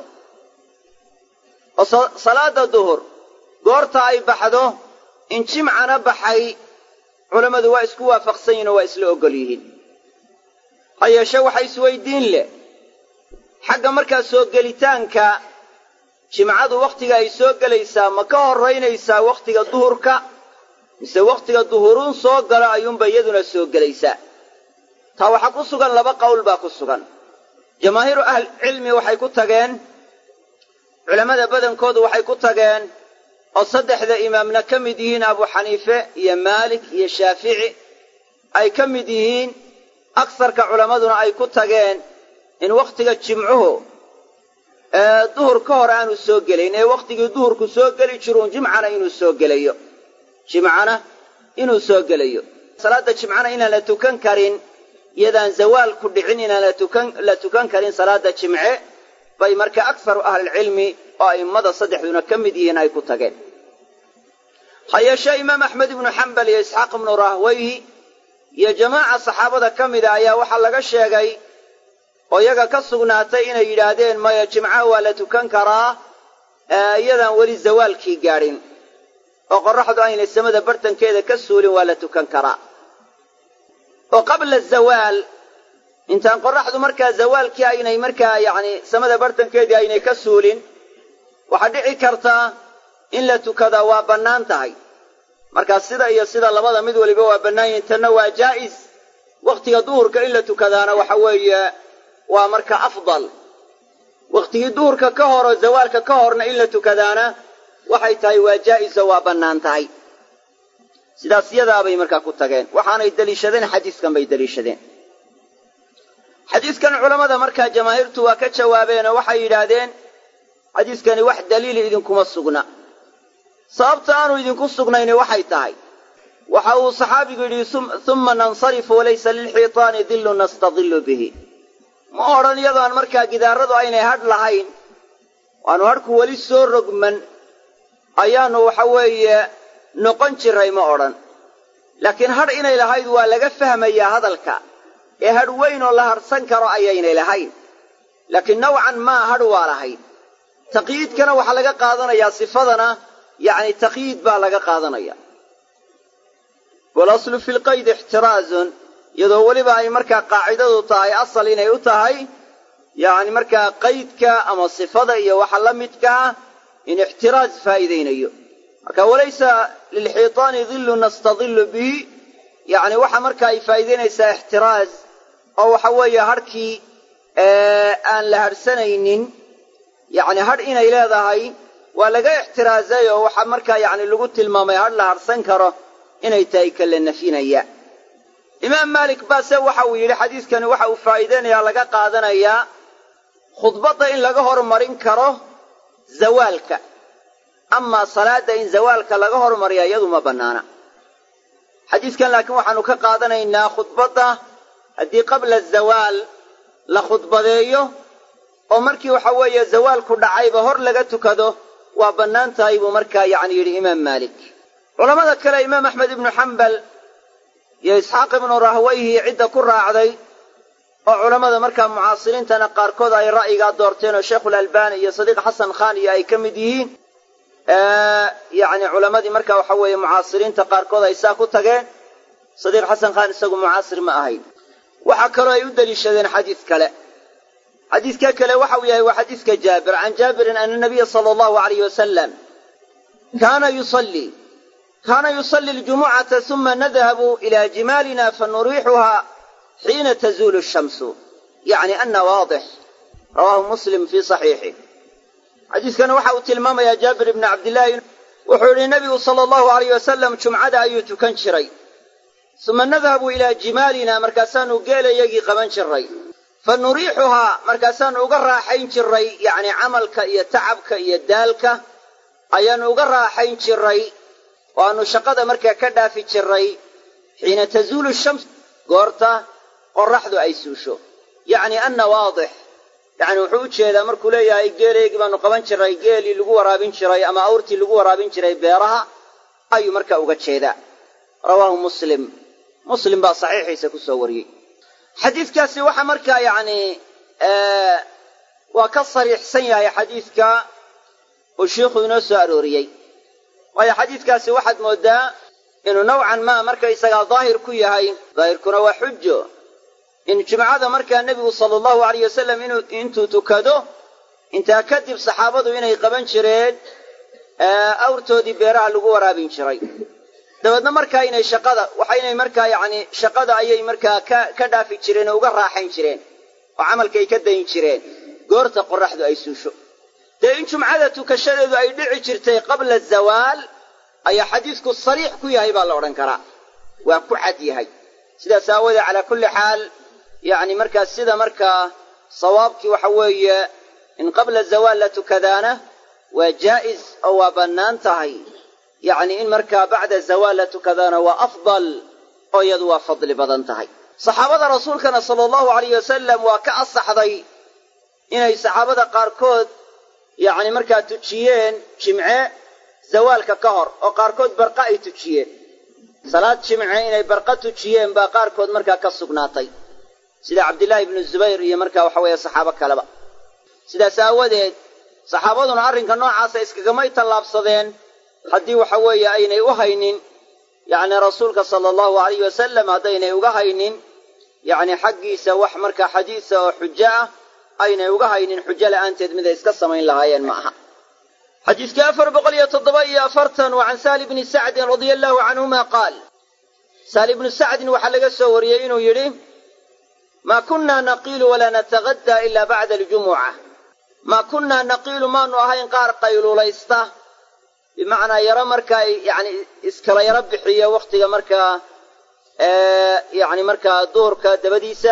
oo salaadda duhur goorta ay baxdo in jimcana baxay culammadu waa isku waafaqsan yihin oo waa isla oggol yihiin ha yeeshe waxa isweydiin leh xagga markaa soo gelitaanka jimcadu wakhtiga ay soo gelaysaa ma ka horraynaysaa wakhtiga duhurka mise wakhtiga duhuruun soo galo ayuunba iyaduna soo gelaysaa taa waxaa ku sugan laba qowl baa ku sugan jamaahiiru ahlicilmi waxay ku tageen culammada badankoodu waxay ku tageen oo saddexda imaamna ka mid yihiin abu xaniife iyo maalik iyo shaafici ay ka mid yihiin agsarka culammaduna ay ku tageen in wakhtiga jimcuhu ee duhur ka hor aanu soo gelayn ee wakhtigii duhurku soo geli jiruun jimcana inuu soo gelayo jimcana inuu soo gelayo salaadda jimcana inaan la tukan karin iyadaan zawaalku dhicin inaan la tukan karin salaadda jimce bay marka akharu ahlilcilmi oo a'immada saddexduna ka mid yihiin ay ku tageen ha yeeshee imaam axmed ibnu xambal iyo isxaaq ibnu rahweyhi iyo jamaaca saxaabada ka mida ayaa waxaa laga sheegay oo iyaga ka sugnaatay inay yidhaahdeen maya jimcaha waa la tukan karaa iyadaan weli zawaalkii gaadhin oo qorraxdu aynay samada bartankeeda ka suulin waa la tukan karaa oo qabla zawaal intaan qorraxdu markaa zawaalkii aynay markaa yacni samada bartankeedii aynay ka suulin waxaa dhici kartaa in la tukadaa waa bannaan tahay markaa sida iyo sida labada mid waliba waa bannaan yihin tanna waa jaa'is wakhtiga duhurka in la tukadaana waxa weeye waa marka afdal wakhtigii duhurka ka hor oo zawaalka ka horna in la tukadaana waxay tahay waa jaa'iso waa bannaan tahay sidaas yadaabay markaa ku tageen waxaanay deliishadeen xadiiskan bay deliishadeen xadiiskan culammada markaa jamaahiirtu waa ka jawaabeenoo waxay yidhaahdeen xadiiskani wax daliili idinkuma sugna sababta aanu idinku sugnayni waxay tahay waxa uu saxaabigu yidhi humma nansarifu walaysa lilxiitaani dillu nastadillu bihi ma odhan iyadoon markaa gidaaradu aynay hadh lahayn waanu hadhku weli soo rogman ayaannu waxa weeye noqon jiray ma odhan laakiin hadh inay lahayd waa laga fahmayaa hadalka ee hadh weyn oo la hadhsan karo ayaynay lahayn laakiin nawcan maa hadh waa lahayd taqyiidkana waxaa laga qaadanayaa sifadana yacni taqyiid baa laga qaadanaya walaslu fi lqaydi ixtiraazun iyadoo weliba ay markaa qaacidadu tahay asal inay u tahay yacni markaa qaydka ama sifada iyo waxa la midkaa in ixtiraaz faa'iidaynayo marka walaysa lilxiitaani dillu nastadillu bihi yacni waxa marka ay faa'iidaynaysaa ixtiraaz oo waxa weeye hadhkii aan la hadhsanaynin yacni hadh inay leedahay waa laga ixtiraazay oo waxaa markaa yacni lagu tilmaamay hadh la hadhsan karo inay tahay kala nafinaya imaam maalik baase waxa uu yidhi xadiiskani waxa uu faa'iideynayaa laga qaadanayaa khudbadda in laga hormarin karo zawaalka amaa salaadda in zawaalka laga hormariya iyadu ma bannaana xadiiskan laakiin waxaanu ka qaadanaynaa khudbadda haddii qabla zawaal la khudbadeeyo oo markii waxa weeye zawaalku dhacayba hor laga tukado waa bannaan tahay buu markaa yacni yidhi imaam maalik culammada kale imaam axmed ibnu xambal iyo isxaaq ibnu rahwayhi cidda ku raacday oo culammada markaa mucaasiriintana qaarkood ay ra'yigaa doorteen oo sheikhulalbani iyo sadiiq xasan khan iyo ay ka mid yihiin yacni culammadii marka waxa weeye mucaasiriinta qaarkood ay saa ku tageen sadiiq xasan khan isagu mucaasir ma ahayn waxaa kaloo ay u deliishadeen xadiis kale xadiiska kale waxa uu yahay waa xadiiska jaabir can jaabirin ana nabiya sala allahu alayh wasalam kaana yusallii kaana yusalli ljumucata uma nadhabu ila jimaalina fanuriixuha xiina tazuulu shamsu yacni ana waadix rawaahu muslim fii saxiixih xadiiskana waxa uu tilmaamayaa jaabir ibni cabdillaahi wuxuu yidhi nebigu sala allahu alayh wasalam jumcada ayuu tukan jiray uma nadhabu ilaa jimaalina markaasaanu geelayagii qaban jiray fa nuriixuhaa markaasaanu uga raaxayn jiray yacni camalka iyo tacabka iyo daalka ayaanu uga raaxayn jiray oo aanu shaqada markaa ka dhaafi jiray xiina tazuulu shams goorta qorraxdu ay suusho yacni anna waadix yacni wuxuu u jeedaa markuu leeyahay geeleygii baanu qaban jiray geelii lagu waraabin jiray ama awrtii lagu waraabin jiray beeraha ayuu markaa uga jeedaa rawaahu muslim muslim baa saxiixiisa ku soo wariyey xadiidkaasi waxa markaa yacni waa ka sariixsan yahay xadiidka uu shiikhu inoo soo arooriyey waayo xadiidkaasi waxaad mooddaa inuu nowcan maa markaysagaa daahir ku yahay daahirkuna waa xujo in jumcada markaa nebigu sala allahu alayh wasalam intuu tukado intaa kadib saxaabadu inay qaban jireen awrtoodii beeraha lagu waraabin jiray dabeedna markaa inay shaqada waxaynay markaa yacni shaqada ayay markaa ka ka dhaafi jireen oo uga raaxayn jireen oo camalkay ka dayn jireen goorta qorraxdu ay suusho dee in jumcada tukashadeedu ay dhici jirtay qabla zawaal ayaa xadiisku sariix ku yahay baa la odhan karaa waa ku cad yahay sidaas aawoodee calaa kulli xaal yacni markaa sida markaa sawaabkii waxa weeye in qabla zawaal la tukadaana waa jaa'is oo waa bannaan tahay yacni in markaa bacda zawaal la tukadaana waa afdal oo iyadu waa fadli badan tahay saxaabada rasuulkana sala allahu alayh wasalam waa ka asaxday inay saxaabada qaarkood yacni markaa tujiyeen jimce zawaalka ka hor oo qaarkood barqa ay tujiyeen salaad jimce inay barqa tujiyeen baa qaarkood markaa ka sugnaatay sida cabdillaahi ibnu zubayr iyo markaa waxa weeye saxaabo kaleba sidaas aawadeed saxaabaduna arrinka noocaasa iskagamay tallaabsadeen haddii waxa weeye aynay u haynin yacni rasuulka sala allahu alayh wasalam haddaynay uga haynin yacni xaggiisa wax markaa xadiisa oo xujo ah aynay uga haynin xujo la'aanteed miday iska samayn lahaayeen ma aha xadiiskii afar boqol iyo toddoba iyo afartan waa can sahli bni sacdin radia allahu canhuma qaal sahli ibnu sacdin waxaa laga soo wariyey inuu yidhi maa kunnaa naqiilu walaa nataqaddaa ilaa bacda aljumuca maa kunnaa naqiilu maanu ahayn qaar qayluulaysta bimacnaa yaro markaa yani iskala yaro bixiya wakhtiga markaa yani markaa duhurka dabadiisa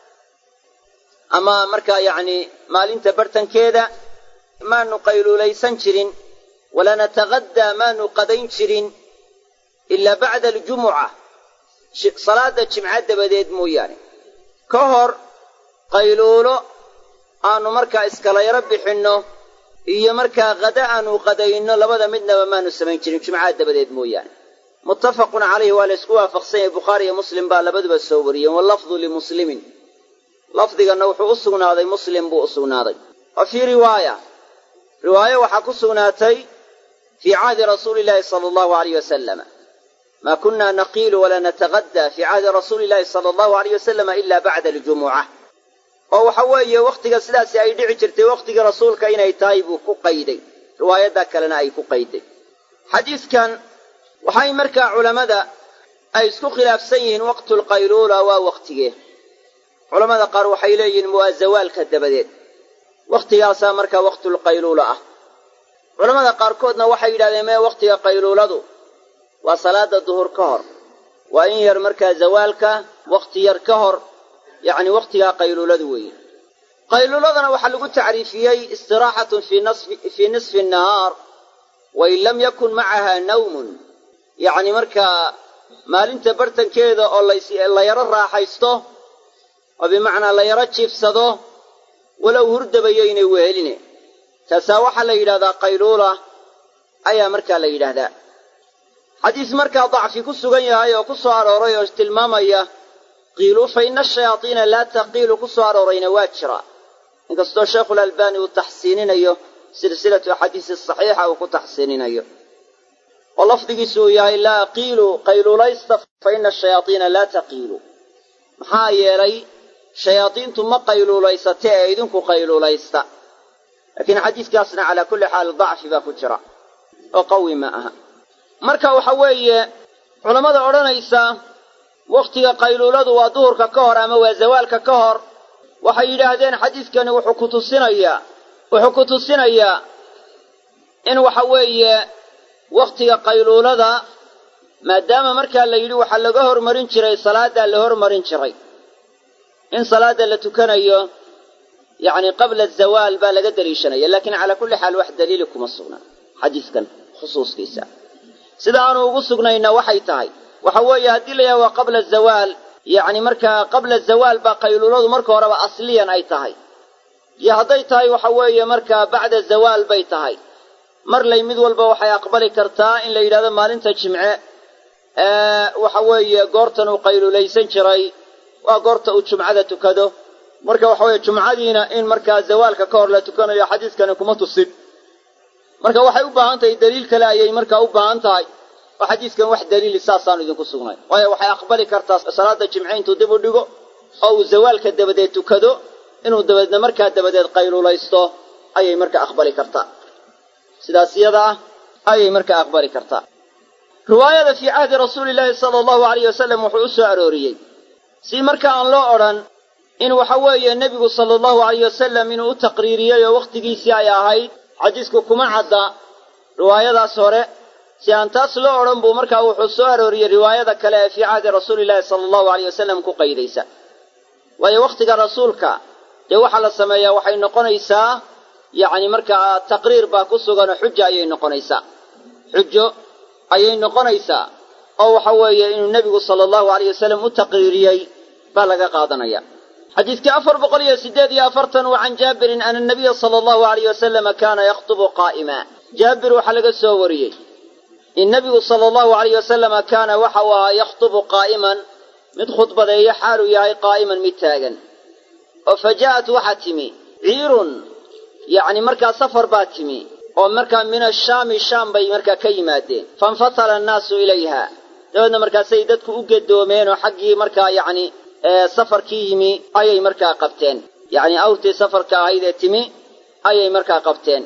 ama markaa yacni maalinta bartankeeda maanu qayluulaysan jirin walaa nataqaddaa maanu qadayn jirin ilaa bacda aljumuca salaada jimca dabadeed mooyaane ka hor qayluulo aanu markaa iskala yaro bixinno iyo markaa qada aanu qadayno labada midnaba maanu samayn jirin jumcaha dabadeed mooyaane muttafaqun calayhi waa la ysku waafaqsan yahay bukhaari iyo muslim baa labaduba soo wariyeen wallafdu limuslimin lafdiganna wuxuu u sugnaaday muslim buu u sugnaaday wa fii riwaaya riwaayo waxaa ku sugnaatay fii cahdi rasuuli illaahi sala allahu alayh wasalama maa kunna naqiilu walaa nataqaddaa fii cahdi rasuuli illaahi sala allahu alayh wasalama ila bacda aljumuca oo waxa weeye wakhtiga sidaasi ay dhici jirtay wakhtigii rasuulka inay tahay buu ku qayday riwaayaddaa kalena ay ku qayday xadiidkan waxay markaa culammada ay isku khilaafsan yihiin waqtulqayluula waa wakhtigee culammada qaar waxay leeyihiin mu'azawaalka dabadeed waktigaasaa markaa waqtulqayluula ah culammada qaarkoodna waxay yidhahdeen mee wakhtiga qayluuladu waa salaada duhur ka hor waa in yar markaa zawaalka wakhti yar ka hor yacni wakhtigaa qayluuladu weeye qayluuladana waxaa lagu tacriifiyey istiraaxatun fii nisfi annahaar wain lam yakun macaha nawmun yacni markaa maalinta bartankeeda oo la yaro raaxaysto oo bimacnaa la yaro jiifsado walow hurdabayo inay weheline taasaa waxaa la yidhahdaa qayluula ayaa markaa la yidhaahdaa xadiis markaa dacfi ku sugan yahay oo ku soo arooray oo tilmaamaya qiilu fa ina ashayaadiina laa taqiilu ku soo aroorayna waa jira inkastoo sheikhulalbaani uu taxsiininayo silsilatu axaadiisi saxiixa uu ku taxsiininayo oo lafdigiisu uu yahay laa qiilu qayluulaysta fa ina ashayaadiina laa taqiilu maxaa yeelay shayaadiintu ma qayluulaysate ee idinku qayluulaysta laakiin xadiiskaasna calaa kulli xaal dacfi baa ku jira oo qawi ma aha marka waxa weeye culammada odhanaysa wakhtiga qayluuladu waa duhurka ka hor ama waa zawaalka ka hor waxay yidhaahdeen xadiiskani wuxuu ku tusinayaa wuxuu ku tusinayaa in waxa weeye wakhtiga qayluulada maadaama markaa la yidhi waxaa laga hormarin jiray salaaddaa la hormarin jiray in salaadda la tukanayo yacni qabla azawaal baa laga daliishanaya laakiin calaa kulli xaal wax daliili kuma sugna xadiiskan khusuuskiisa sida aanu ugu sugnayna waxay tahay waxa weeye haddii la yahay waa qabla zawaal yacni markaa qabla zawaal baa qayluuladu marka horeba asliyan ay tahay iyo hadday tahay waxa weeye markaa bacda zawaal bay tahay marlay mid walba waxay aqbali kartaa in la yidhahdo maalinta jimce waxa weeye goortan uu qayluulaysan jiray waa goorta uu jumcada tukado marka waxa weeye jumcadiina in markaa zawaalka ka hor la tukanayo xadiiskani kuma tusin marka waxay u baahan tahay daliil kale ayay markaa u baahan tahay oo xadiiskan wax daliili saasaanu idinku sugnay waayo waxay aqbali kartaa salaada jimce intuu dib u dhigo oo uu zawaalka dabadeed tukado inuu dabeedna markaa dabadeed qayluulaysto ayay markaa aqbali kartaa sidaas iyada ah ayay markaa aqbali kartaa riwaayada fii cahdi rasuuli illaahi sala allahu alayh wasalam wuxuu u soo arooriyey si marka aan loo odhan in waxa weeye nebigu sala allahu alayh wasalam inuu u taqriiriyey oo wakhtigiisii ay ahayd xadiisku kuma cadda riwaayadaas hore si aan taas loo odhan buu markaa wuxuu soo arooriyey riwaayada kale ee fii cahdi rasuuliillaahi sala allahu alayh wasalam ku qaydaysa waayo wakhtiga rasuulka dee waxaa la sameeyaa waxay noqonaysaa yacni markaa taqriir baa ku suganoo xujo ayay noqonaysaa xujo ayay noqonaysaa oo waxa weeye inuu nebigu sala allahu alayh wasalam u taqriiriyey baa laga qaadanaya xadiidkii afar boqol iyo siddeed iyo afartan wa can jaabirin ana nabiya sala allahu alayh wasalama kaana yakhtubu qaa'ima jaabir waxaa laga soo wariyey in nebigu sala allahu alayh wasalama kaana waxa uu ahaa yakhtubu qaa'iman mid khudbadeeyo xaaluu yahay qaa'iman mid taagan oo fa jaa'at waxaa timi ciirun yacni markaa safar baa timi oo markaa min ashaami shaam bay markaa ka yimaadeen fainfatala annaasu ilayha dabeedna markaasay dadku u gedoomeen oo xaggii markaa yacni safarkii yimi ayay markaa qabteen yacni awrtii safarka ahayd ee timi ayay markaa qabteen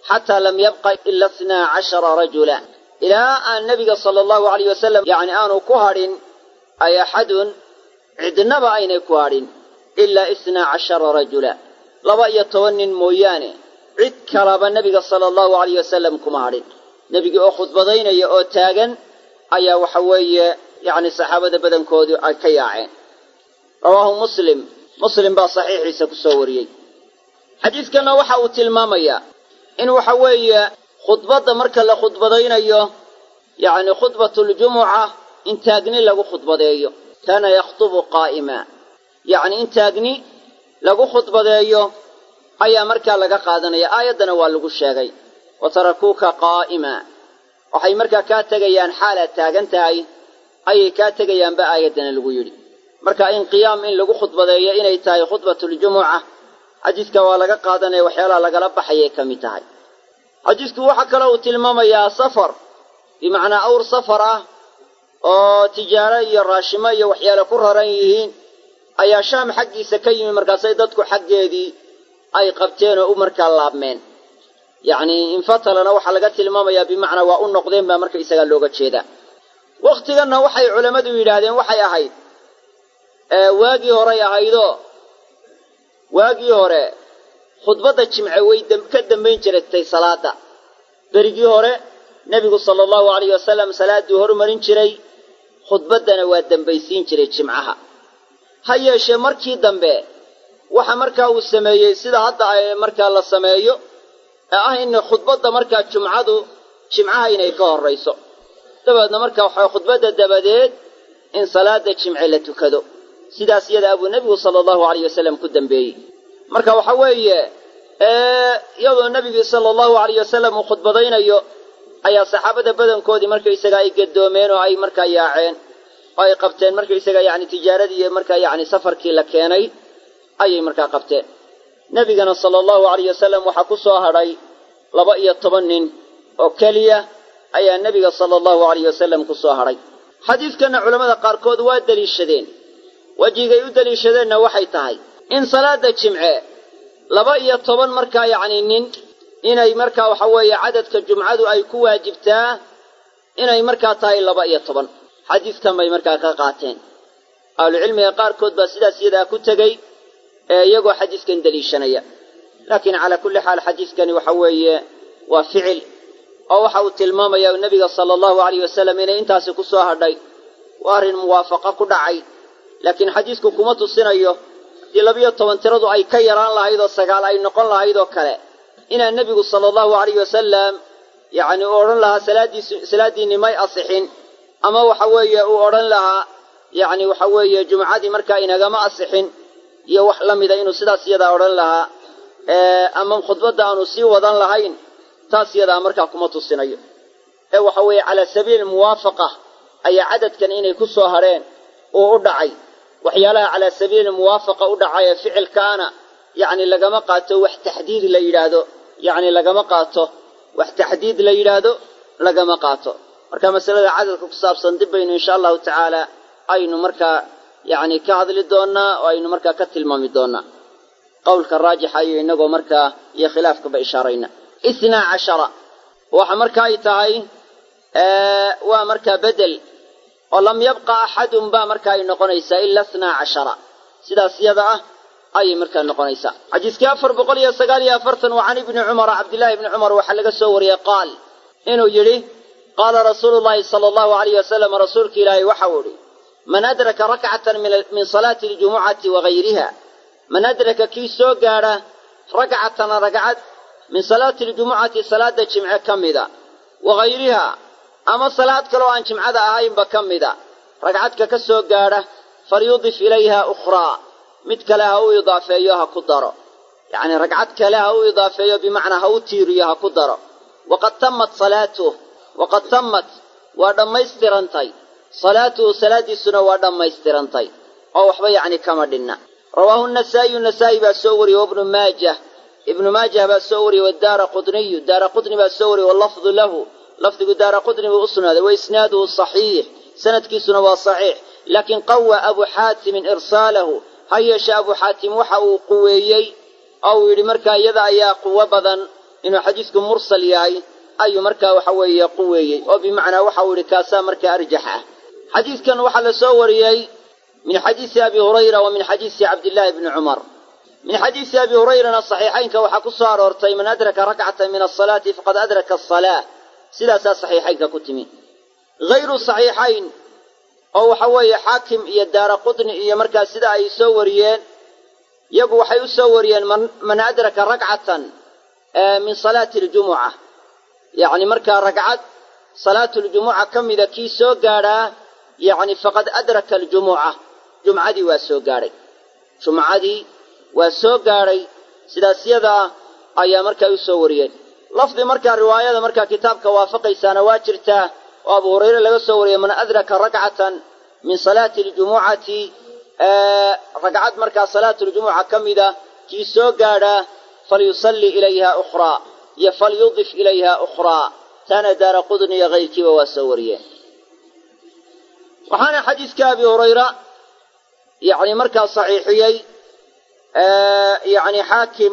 xataa lam yabqa ila ithnaa cashara rajula ilaa aan nebiga sala allahu alayh wasalam yacni aanu ku hadhin ay axadun cidnaba aynay ku hadhin ilaa ithnaa cashara rajula laba iyo toban nin mooyaane cid kalaba nebiga sala allahu alayh wasalam kuma hadhin nebigii oo khudbadaynaya oo taagan ayaa waxa weeye yacni saxaabada badankoodu ay ka yaaceen rawaahu muslim muslim baa saxiixiisa ku soo wariyey xadiidkanna waxa uu tilmaamayaa in waxa weeye khudbadda marka la khudbadaynayo yacni khudbatuljumuca in taagni lagu khudbadeeyo kaana yakhtubu qaa'ima yacni in taagni lagu khudbadeeyo ayaa markaa laga qaadanaya aayaddana waa lagu sheegay wa tarakuuka qaa'ima waxay markaa kaa tegayaan xaalaad taagan tahay ayay kaa tegayaanba aayaddana lagu yidhi marka in qiyaam in lagu khudbadeeyo inay tahay khudbatuljumuca xadiidka waa laga qaadanaya waxyaalaha lagala baxayay ka mid tahay xadiidku waxaa kaloo uu tilmaamayaa safar bimacnaa awr safar ah oo tijaaro iyo raashimo iyo waxyaale ku raran yihiin ayaa shaam xaggiisa ka yimi markaasay dadku xaggeedii ay qabteen oo u markaa laabmeen yacni infatalana waxaa laga tilmaamayaa bimacnaa waa u noqdeen baa marka isagaa looga jeedaa wakhtiganna waxay culammadu yidhaahdeen waxay ahayd waagii horay ahaydoo waagii hore khudbadda jimce way ka dambayn jirtay salaadda berigii hore nebigu sala allahu alayh wasalam salaadduu hormarin jiray khudbaddana waa dembaysiin jiray jimcaha ha yeeshee markii dambe waxa markaa uu sameeyey sida hadda ay markaa la sameeyo ee ah in khudbadda markaa jumcadu jimcaha inay ka horrayso dabeedna markaa waxaa khudbadda dabadeed in salaada jimce la tukado sidaas iyada abuu nebigu sala allahu alayh wasalam ku dambeeyey marka waxa weeye iyadoo nebigii sala allahu alayh wasalam uu khudbadaynayo ayaa saxaabada badankoodii markaysaga ay gadoomeen oo ay markaa yaaceen oo ay qabteen markaysaga yacni tijaaradii iyo markaa yacni safarkii la keenay ayay markaa qabteen nebigana sala allahu alayh wasalam waxaa ku soo hadhay laba iyo toban nin oo keliya ayaa nebiga sala allahu alayh wasalam ku soo hadhay xadiidkanna culammada qaarkood waa deliishadeen wejigay u deliishadeenna waxay tahay in salaada jimce laba iyo toban markaa yacni nin inay markaa waxa weeye cadadka jumcadu ay ku waajibtaa inay markaa tahay laba iyo toban xadiidkan bay markaa ka qaateen ahlucilmiga qaarkood baa sidaas iyadaa ku tegey ee iyagoo xadiidkan deliishanaya laakiin calaa kulli xaal xadiidkani waxa weeye waa ficil oo waxa uu tilmaamayaa nebiga sala allahu alayh wasalam inay intaasi ku soo hadhay waa arrin muwaafaqo ku dhacay laakiin xadiidku kuma tusinayo haddii labiyo toban tiradu ay ka yaraan lahayd oo sagaal ay noqon lahayd oo kale inaan nebigu sala allahu alayh wasalam yacni uu odhan lahaa salaaddiisu salaaddiinni may asixin ama waxa weeye uu odhan lahaa yacni waxa weeye jumcadii markaa inagama asixin iyo wax la mida inuu sidaas iyadaa odhan lahaa ama khudbadda aanu sii wadan lahayn taas iyadaa markaa kuma tusinayo ee waxa weeye calaa sabiili muwaafaqa ayaa cadadkan inay ku soo hadheen uu u dhacay waxyaalaha calaa sabiili muwaafaqa u dhacay ee ficilkaana yacni lagama qaato wax taxdiid la yidhaahdo yacni lagama qaato wax taxdiid la yidhaahdo lagama qaato marka masalada cadadka ku saabsan dib baynu insha allahu tacaala aynu markaa yacni ka hadli doonnaa oo aynu markaa ka tilmaami doonnaa qowlka raajixa iyo inagoo markaa iyo khilaafkaba ishaarayna ithnaa cashara waxa marka ay tahay waa markaa bedel oo lam yabqa axadun baa marka ay noqonaysaa ila ithnaa cashara sidaas yada ah ayay markaa noqonaysaa xadiiskii afar boqol iyo sagaal iyo afartan waa can ibni cumara cabdillahi ibni cumar waxaa laga soo wariyey qaal inuu yidhi qaala rasuulu llahi sala allahu alayh wasalam rasuulka ilaahay waxau idhi man adraka rakcatan min salaati aljumucati wagayriha man adraka kii soo gaadha rakcatan ragcad min salaati aljumucati salaada jimce ka mida wagayriha ama salaad kaloo aan jimcada ahaynba ka mida ragcadka ka soo gaadha falyudif ilayha ukhraa mid kale ha u idaafeeyo ha ku daro yacni ragcad kale ha u idaafeeyo bimacnaa ha u tiiriyo ha ku daro waqad tammat salaatuh waqad tammat waa dhammaystirantay salaatuhu salaaddiisuna waa dhammaystirantay oo waxba yacni kama dhinna rawaahu nasaa'iyu nasaa'i baa soo wariyey wabnu maajah ibnu maajah baa soo wariyey wadaara qudniyu daara qudni baa soo wariyey wallafdu lahu lafdigu daara qudni buu u sugnaaday wa isnaaduhu saxiix sanadkiisuna waa saxiix laakiin qawa abu xaatimin irsaalahu ha yeeshe abu xaatim waxa uu quweeyey oo uu yidhi markaa iyada ayaa quwo badan inuu xadiisku mursal yahay ayuu markaa waxa weeye quweeyey oo bimacnaa waxau yihi kaasaa markaa arjax ah xadiidkan waxaa la soo wariyey min xadiisi abi hurayra wa min xadiisi cabdillaahi bni cumar min xadiisi abi hurayrana saxiixaynka waxaa ku soo aroortay man adraka rakcatan min asalaati faqad adraka asalaa sidaasaa saxiixaynka ku timi hayru saxiixayn oo waxa weeye xaakim iyo daara qutni iyo markaa sida ay soo wariyeen iyagu waxay u soo wariyeen man adraka rakcatan min salaati ljumuca yacni markaa ragcad salaatuljumuca ka mida kii soo gaadhaa yacni faqad adraka aljumuca jumcadii waa soo gaadhay jumcadii waa soo gaadhay sidaas yadaa ayaa markaa u soo wariyeen lafdi markaa riwaayada markaa kitaabka waafaqaysaana waa jirtaa oo abu hurayre laga soo wariyey man adraka rakcatan min salaati ljumucati ragcad markaa salaatuljumuca ka mida kii soo gaadhaa falyusalli ilayha ukhraa iyo falyudif ilayha ukhraa taana daara qudni iyo kayrkiiba waa soo wariyeen waxaana xadiiska abi hurayra yani markaa saxiixiyey yani xaakim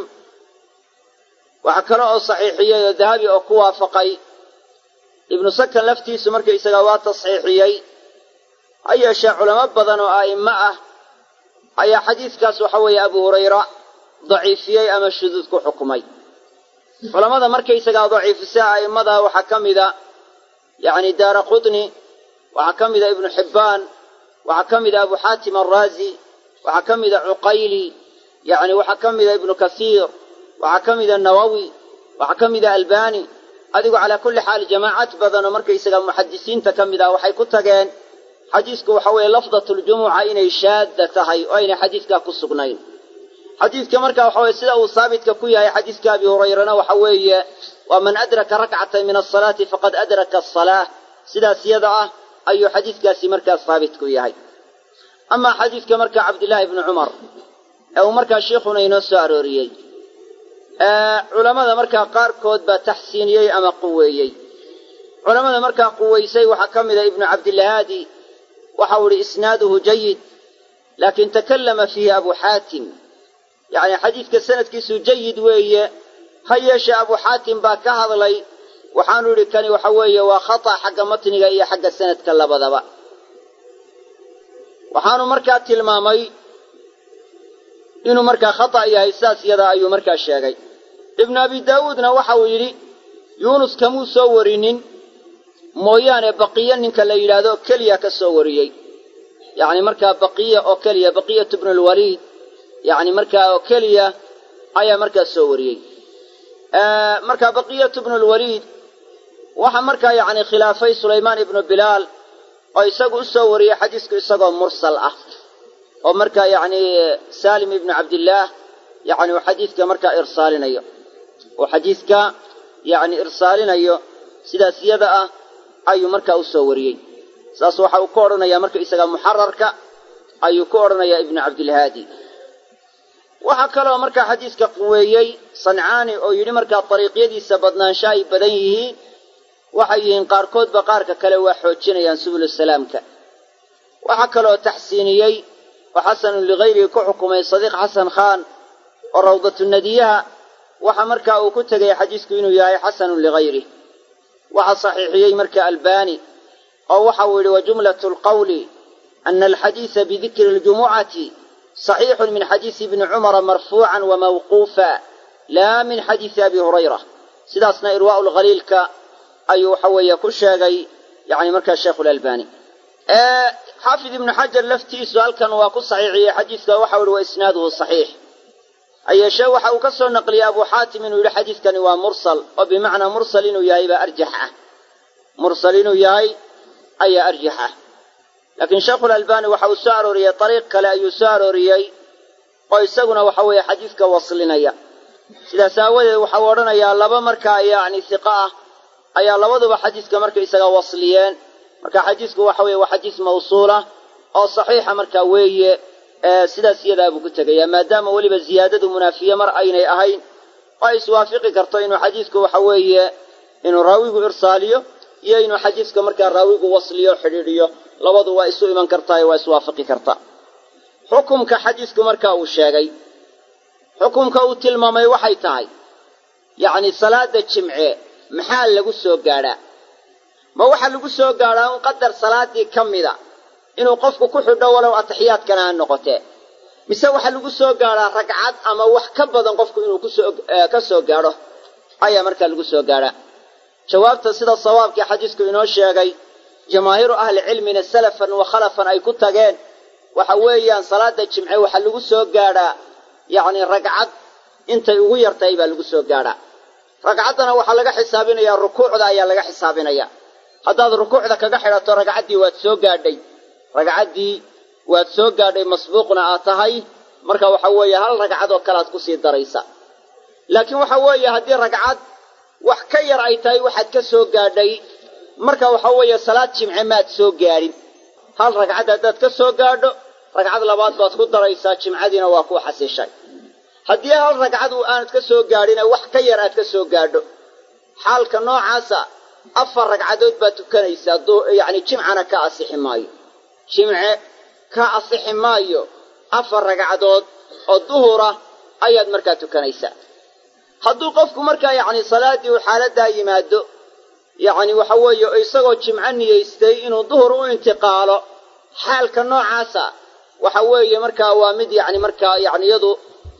waxaa kale oo saxiixiyey oo dahabi oo ku waafaqay ibnu sakan laftiisu markaysaga waa tasxiixiyey ha yeeshee culamo badan oo a'immo ah ayaa xadiiskaas waxa weeye abu hurayra daciifiyey ama shuduud ku xukumay culammada markaysagaa daciifisa a'immada waxaa ka mida yacni daara qutni waxaa ka mida ibnu xibbaan waxaa ka mida abu xaatim alraazi waxaa ka mida cuqayli yacni waxaa ka mida ibnu kasiir waxaa ka mida nawowi waxaa ka mida albani adigu calaa kulli xaal jamaacad badan oo markaysaga muxadisiinta ka mid ah waxay ku tageen xadiisku waxa weeye lafdatljumuca inay shaadda tahay oo aynay xadiiskaa ku sugnayn xadiidka marka waxa weye sida uu saabitka ku yahay xadiiska abi hurayrana waxa weeye waa man adraka rakcatan min asalaati faqad adraka asalaa sidaas yada ah ayuu xadiiskaasi markaa saabit ku yahay amaa xadiidka marka cabdillaahi bni cumar ee uu markaa sheikhuna inoo soo arooriyey culamada markaa qaarkood baa taxsiiniyey ama quweeyey culamada markaa quweysay waxaa ka mida ibnu cabdillahaadi waxau ihi isnaaduhu jayid laakin takallama fiihi abu xaatim yacni xadiidka sanadkiisu jayid weeye ha yeeshee abu xaatim baa ka hadlay waxaanu idhi kani waxa weeye waa khata xagga matniga iyo xagga sanadka labadaba waxaanu markaa tilmaamay inuu markaa khata yahay sidaas yadaa ayuu markaa sheegay ibnu abi daawuudna waxa uu yidhi yuunus kamuu soo warinin mooyaane baqiyo ninka la yidhaahdo keliya ka soo wariyey yacni markaa baqiya oo keliya baqiyatu bnu lwaliid yacni markaa oo keliya ayaa markaa soo wariyey marka baqiyatu bnu lwaliid waxa markaa yacni khilaafay sulaymaan ibnu bilaal oo isagu u soo wariyey xadiisku isagoo mursal ah oo markaa yacni saalim ibnu cabdillaah yacni uu xadiidka markaa irsaalinayo uu xadiidka yacni irsaalinayo sidaas yada ah ayuu markaa u soo wariyey saas waxa uu ka odhanayaa marka isaga muxararka ayuu ku odhanayaa ibnu cabdilhaadi waxaa kaloo markaa xadiiska quweeyey sancaani oo yidhi markaa dariiqyadiisa badnaansha ay badan yihiin waxay yihiin qaarkoodba qaarka kale waa xoojinayaan subulusalaamka waxaa kaloo taxsiiniyey oo xasanun ligayrihi ku xukumay sadiiq xasan khaan oo rawdatu nadiyaha waxa markaa uu ku tegay xadiisku inuu yahay xasanun ligayrih waxaa saxiixiyey marka albani oo waxa uu yidhi wa jumlatu lqawli ana alxadiisa bidikri ljumucati صaxiixu min xadiisi ibni cumara marfuucan wamawquufa laa min xadiisi abi hurayra sidaasna irwaau lkhaliilka ayuu waxa weeye ku sheegay yani markaa sheikhu lalbani xaafid ibnu xajar laftiisu halkan waa ku saxiixiyey xadiiska waxa u ihi wa isnaaduhu صaxiix hayeeshee waxa uu ka soo naqliyey abu xaatim inuu yidhi xadiidkani waa mursal oo bimacnaa mursal inuu yahay baa arjax ah mursal inuu yahay ayaa arjax ah laakiin sheikhulalbani waxa uu soo arooriyey ariiq kale ayuu soo arooriyey oo isaguna waxa weeye xadiidka waslinaya sidaas aawadeed waxau odhanayaa laba markaa yacni hiqa ah ayaa labaduba xadiiska markaysaga wasliyeen marka xadiisku waxa weye waa xadiis mawsuula oo saxiixa markaa weeye sidaas iyadaa buu ku tegayaa maadaama weliba ziyaadadu munaafiye mar aynay ahayn oo ay iswaafiqi karto inuu xadiisku waxa weeye inuu raawigu irsaaliyo iyo inuu xadiiska markaa raawigu wasliyo xidhiidhiyo labadu waa isu iman kartaa waa iswaafaqi kartaa xukumka xadiisku markaa uu sheegay xukumka uu tilmaamay waxay tahay yacni salaada jimce maxaa lagu soo gaadhaa ma waxaa lagu soo gaadhaa un qadar salaaddii ka mida inuu qofku ku xidho walow atixiyaadkana ha noqotee mise waxaa lagu soo gaadhaa ragcad ama wax ka badan qofku inuu kusoo ka soo gaadho ayaa markaa lagu soo gaadhaa jawaabta sida sawaabkii xadiisku inoo sheegay jamaahiiru ahlicilmina salafan wa khalafan ay ku tageen waxa weeyaan salaada jimce waxaa lagu soo gaadhaa yacni ragcad intay ugu yartahay baa lagu soo gaadhaa ragcaddana waxaa laga xisaabinayaa rukuucda ayaa laga xisaabinaya haddaad rukuucda kaga xidhato ragcaddii waad soo gaadhay ragcaddii waad soo gaadhay masbuuqna aad tahay marka waxa weeye hal ragcad oo kalead kusii daraysa laakiin waxa weeye haddii ragcad wax ka yar ay tahay waxaad ka soo gaadhay marka waxa weeye salaad jimce maad soo gaadhin hal ragcad haddaad ka soo gaadho ragcad labaad baad ku daraysaa jimcadiina waa ku xasishay haddii hal ragcad uu aanad ka soo gaadhine wax ka yar aad ka soo gaadho xaalka noocaasa afar ragcadood baad tukanaysaa yacni jimcana ka asixi maayo jimce ka asixi maayo afar ragcadood oo duhura ayaad markaa tukanaysaa hadduu qofku markaa yacni salaaddii uu xaaladdaa yimaado yacni waxa weeye isagoo jimco niyeystay inuu duhur u intiqaalo xaalka noocaasa waxa weeye markaa waa mid yacni markaa yacni iyadu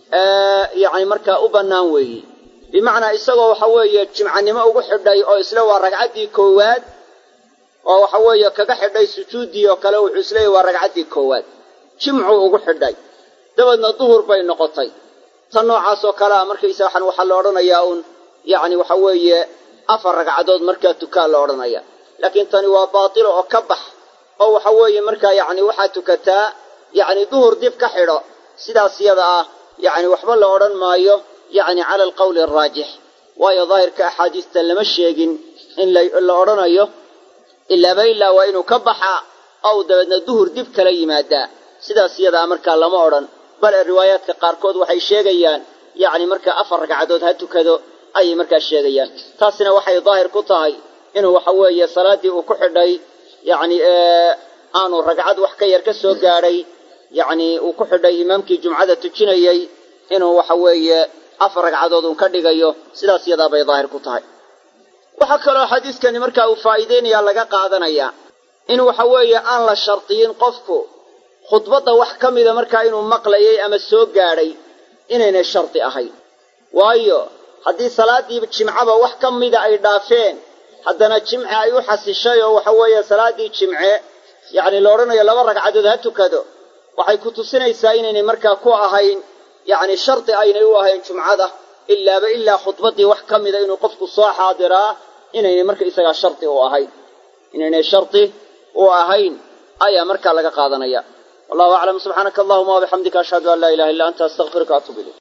yacni markaa u bannaan weeye bimacnaa isagoo waxa weeye jimcanimo ugu xidhay oo isle waa ragcaddii koowaad oo waxa weeye kaga xidhay sujuuddii oo kale wuxuu isleeyahy waa ragcaddii koowaad jimcuu ugu xidhay dabeedna duhur bay noqotay tan noocaas oo kalea markaysa waxaan waxaa la odhanayaa uun yacni waxa weeye afar ragcadood markaa tukaa la odhanaya laakiin tani waa baatilo oo ka bax oo waxa weeye markaa yacni waxaad tukataa yacni duhur dib ka xidho sidaas yada ah yacni waxba la odhan maayo yacni cala alqawli alraajix waayo daahirka axaadiista lama sheegin in la odhanayo ilaaba ilaa waa inuu ka baxaa ow dabeedna duhur dib kala yimaadaa sidaas yadaa markaa lama odhan bale riwaayaadka qaarkood waxay sheegayaan yacni markaa afar ragcadood ha tukado ayay markaa sheegayaan taasina waxay daahir ku tahay inuu waxa weeye salaaddii uu ku xidhay yacni aanu ragcad wax ka yar ka soo gaadhay yacni uu ku xidhay imaamkii jumcada tujinayey inuu waxa weeye afar ragcadood uun ka dhigayo sidaas yadaa bay daahir ku tahay waxaa kaloo xadiiskani markaa uu faa'iideynayaa laga qaadanayaa in waxa weeye aan la shardiyin qofku khudbadda wax ka mida markaa inuu maqlayay ama soo gaadhay inaynay shardi ahayn waayo haddii salaaddii jimcaba wax ka mida ay dhaafeen haddana jimce ay u xasishay oo waxa weeye salaaddii jimce yacni la odhanayo laba ragcadood ha tukado waxay ku tusinaysaa inaynay markaa ku ahayn yacni shardi aynay u ahayn jumcada ilaaba ilaa khudbaddii wax ka mida inuu qofku soo xaadiraa inaynay marka isagaa shardi u ahayn inaynay shardi u ahayn ayaa markaa laga qaadanaya wallahu aclam subxaanaka allahuma wabixamdika ashhadu an laa ilaha illa anta astaqfiruka atuub ilayk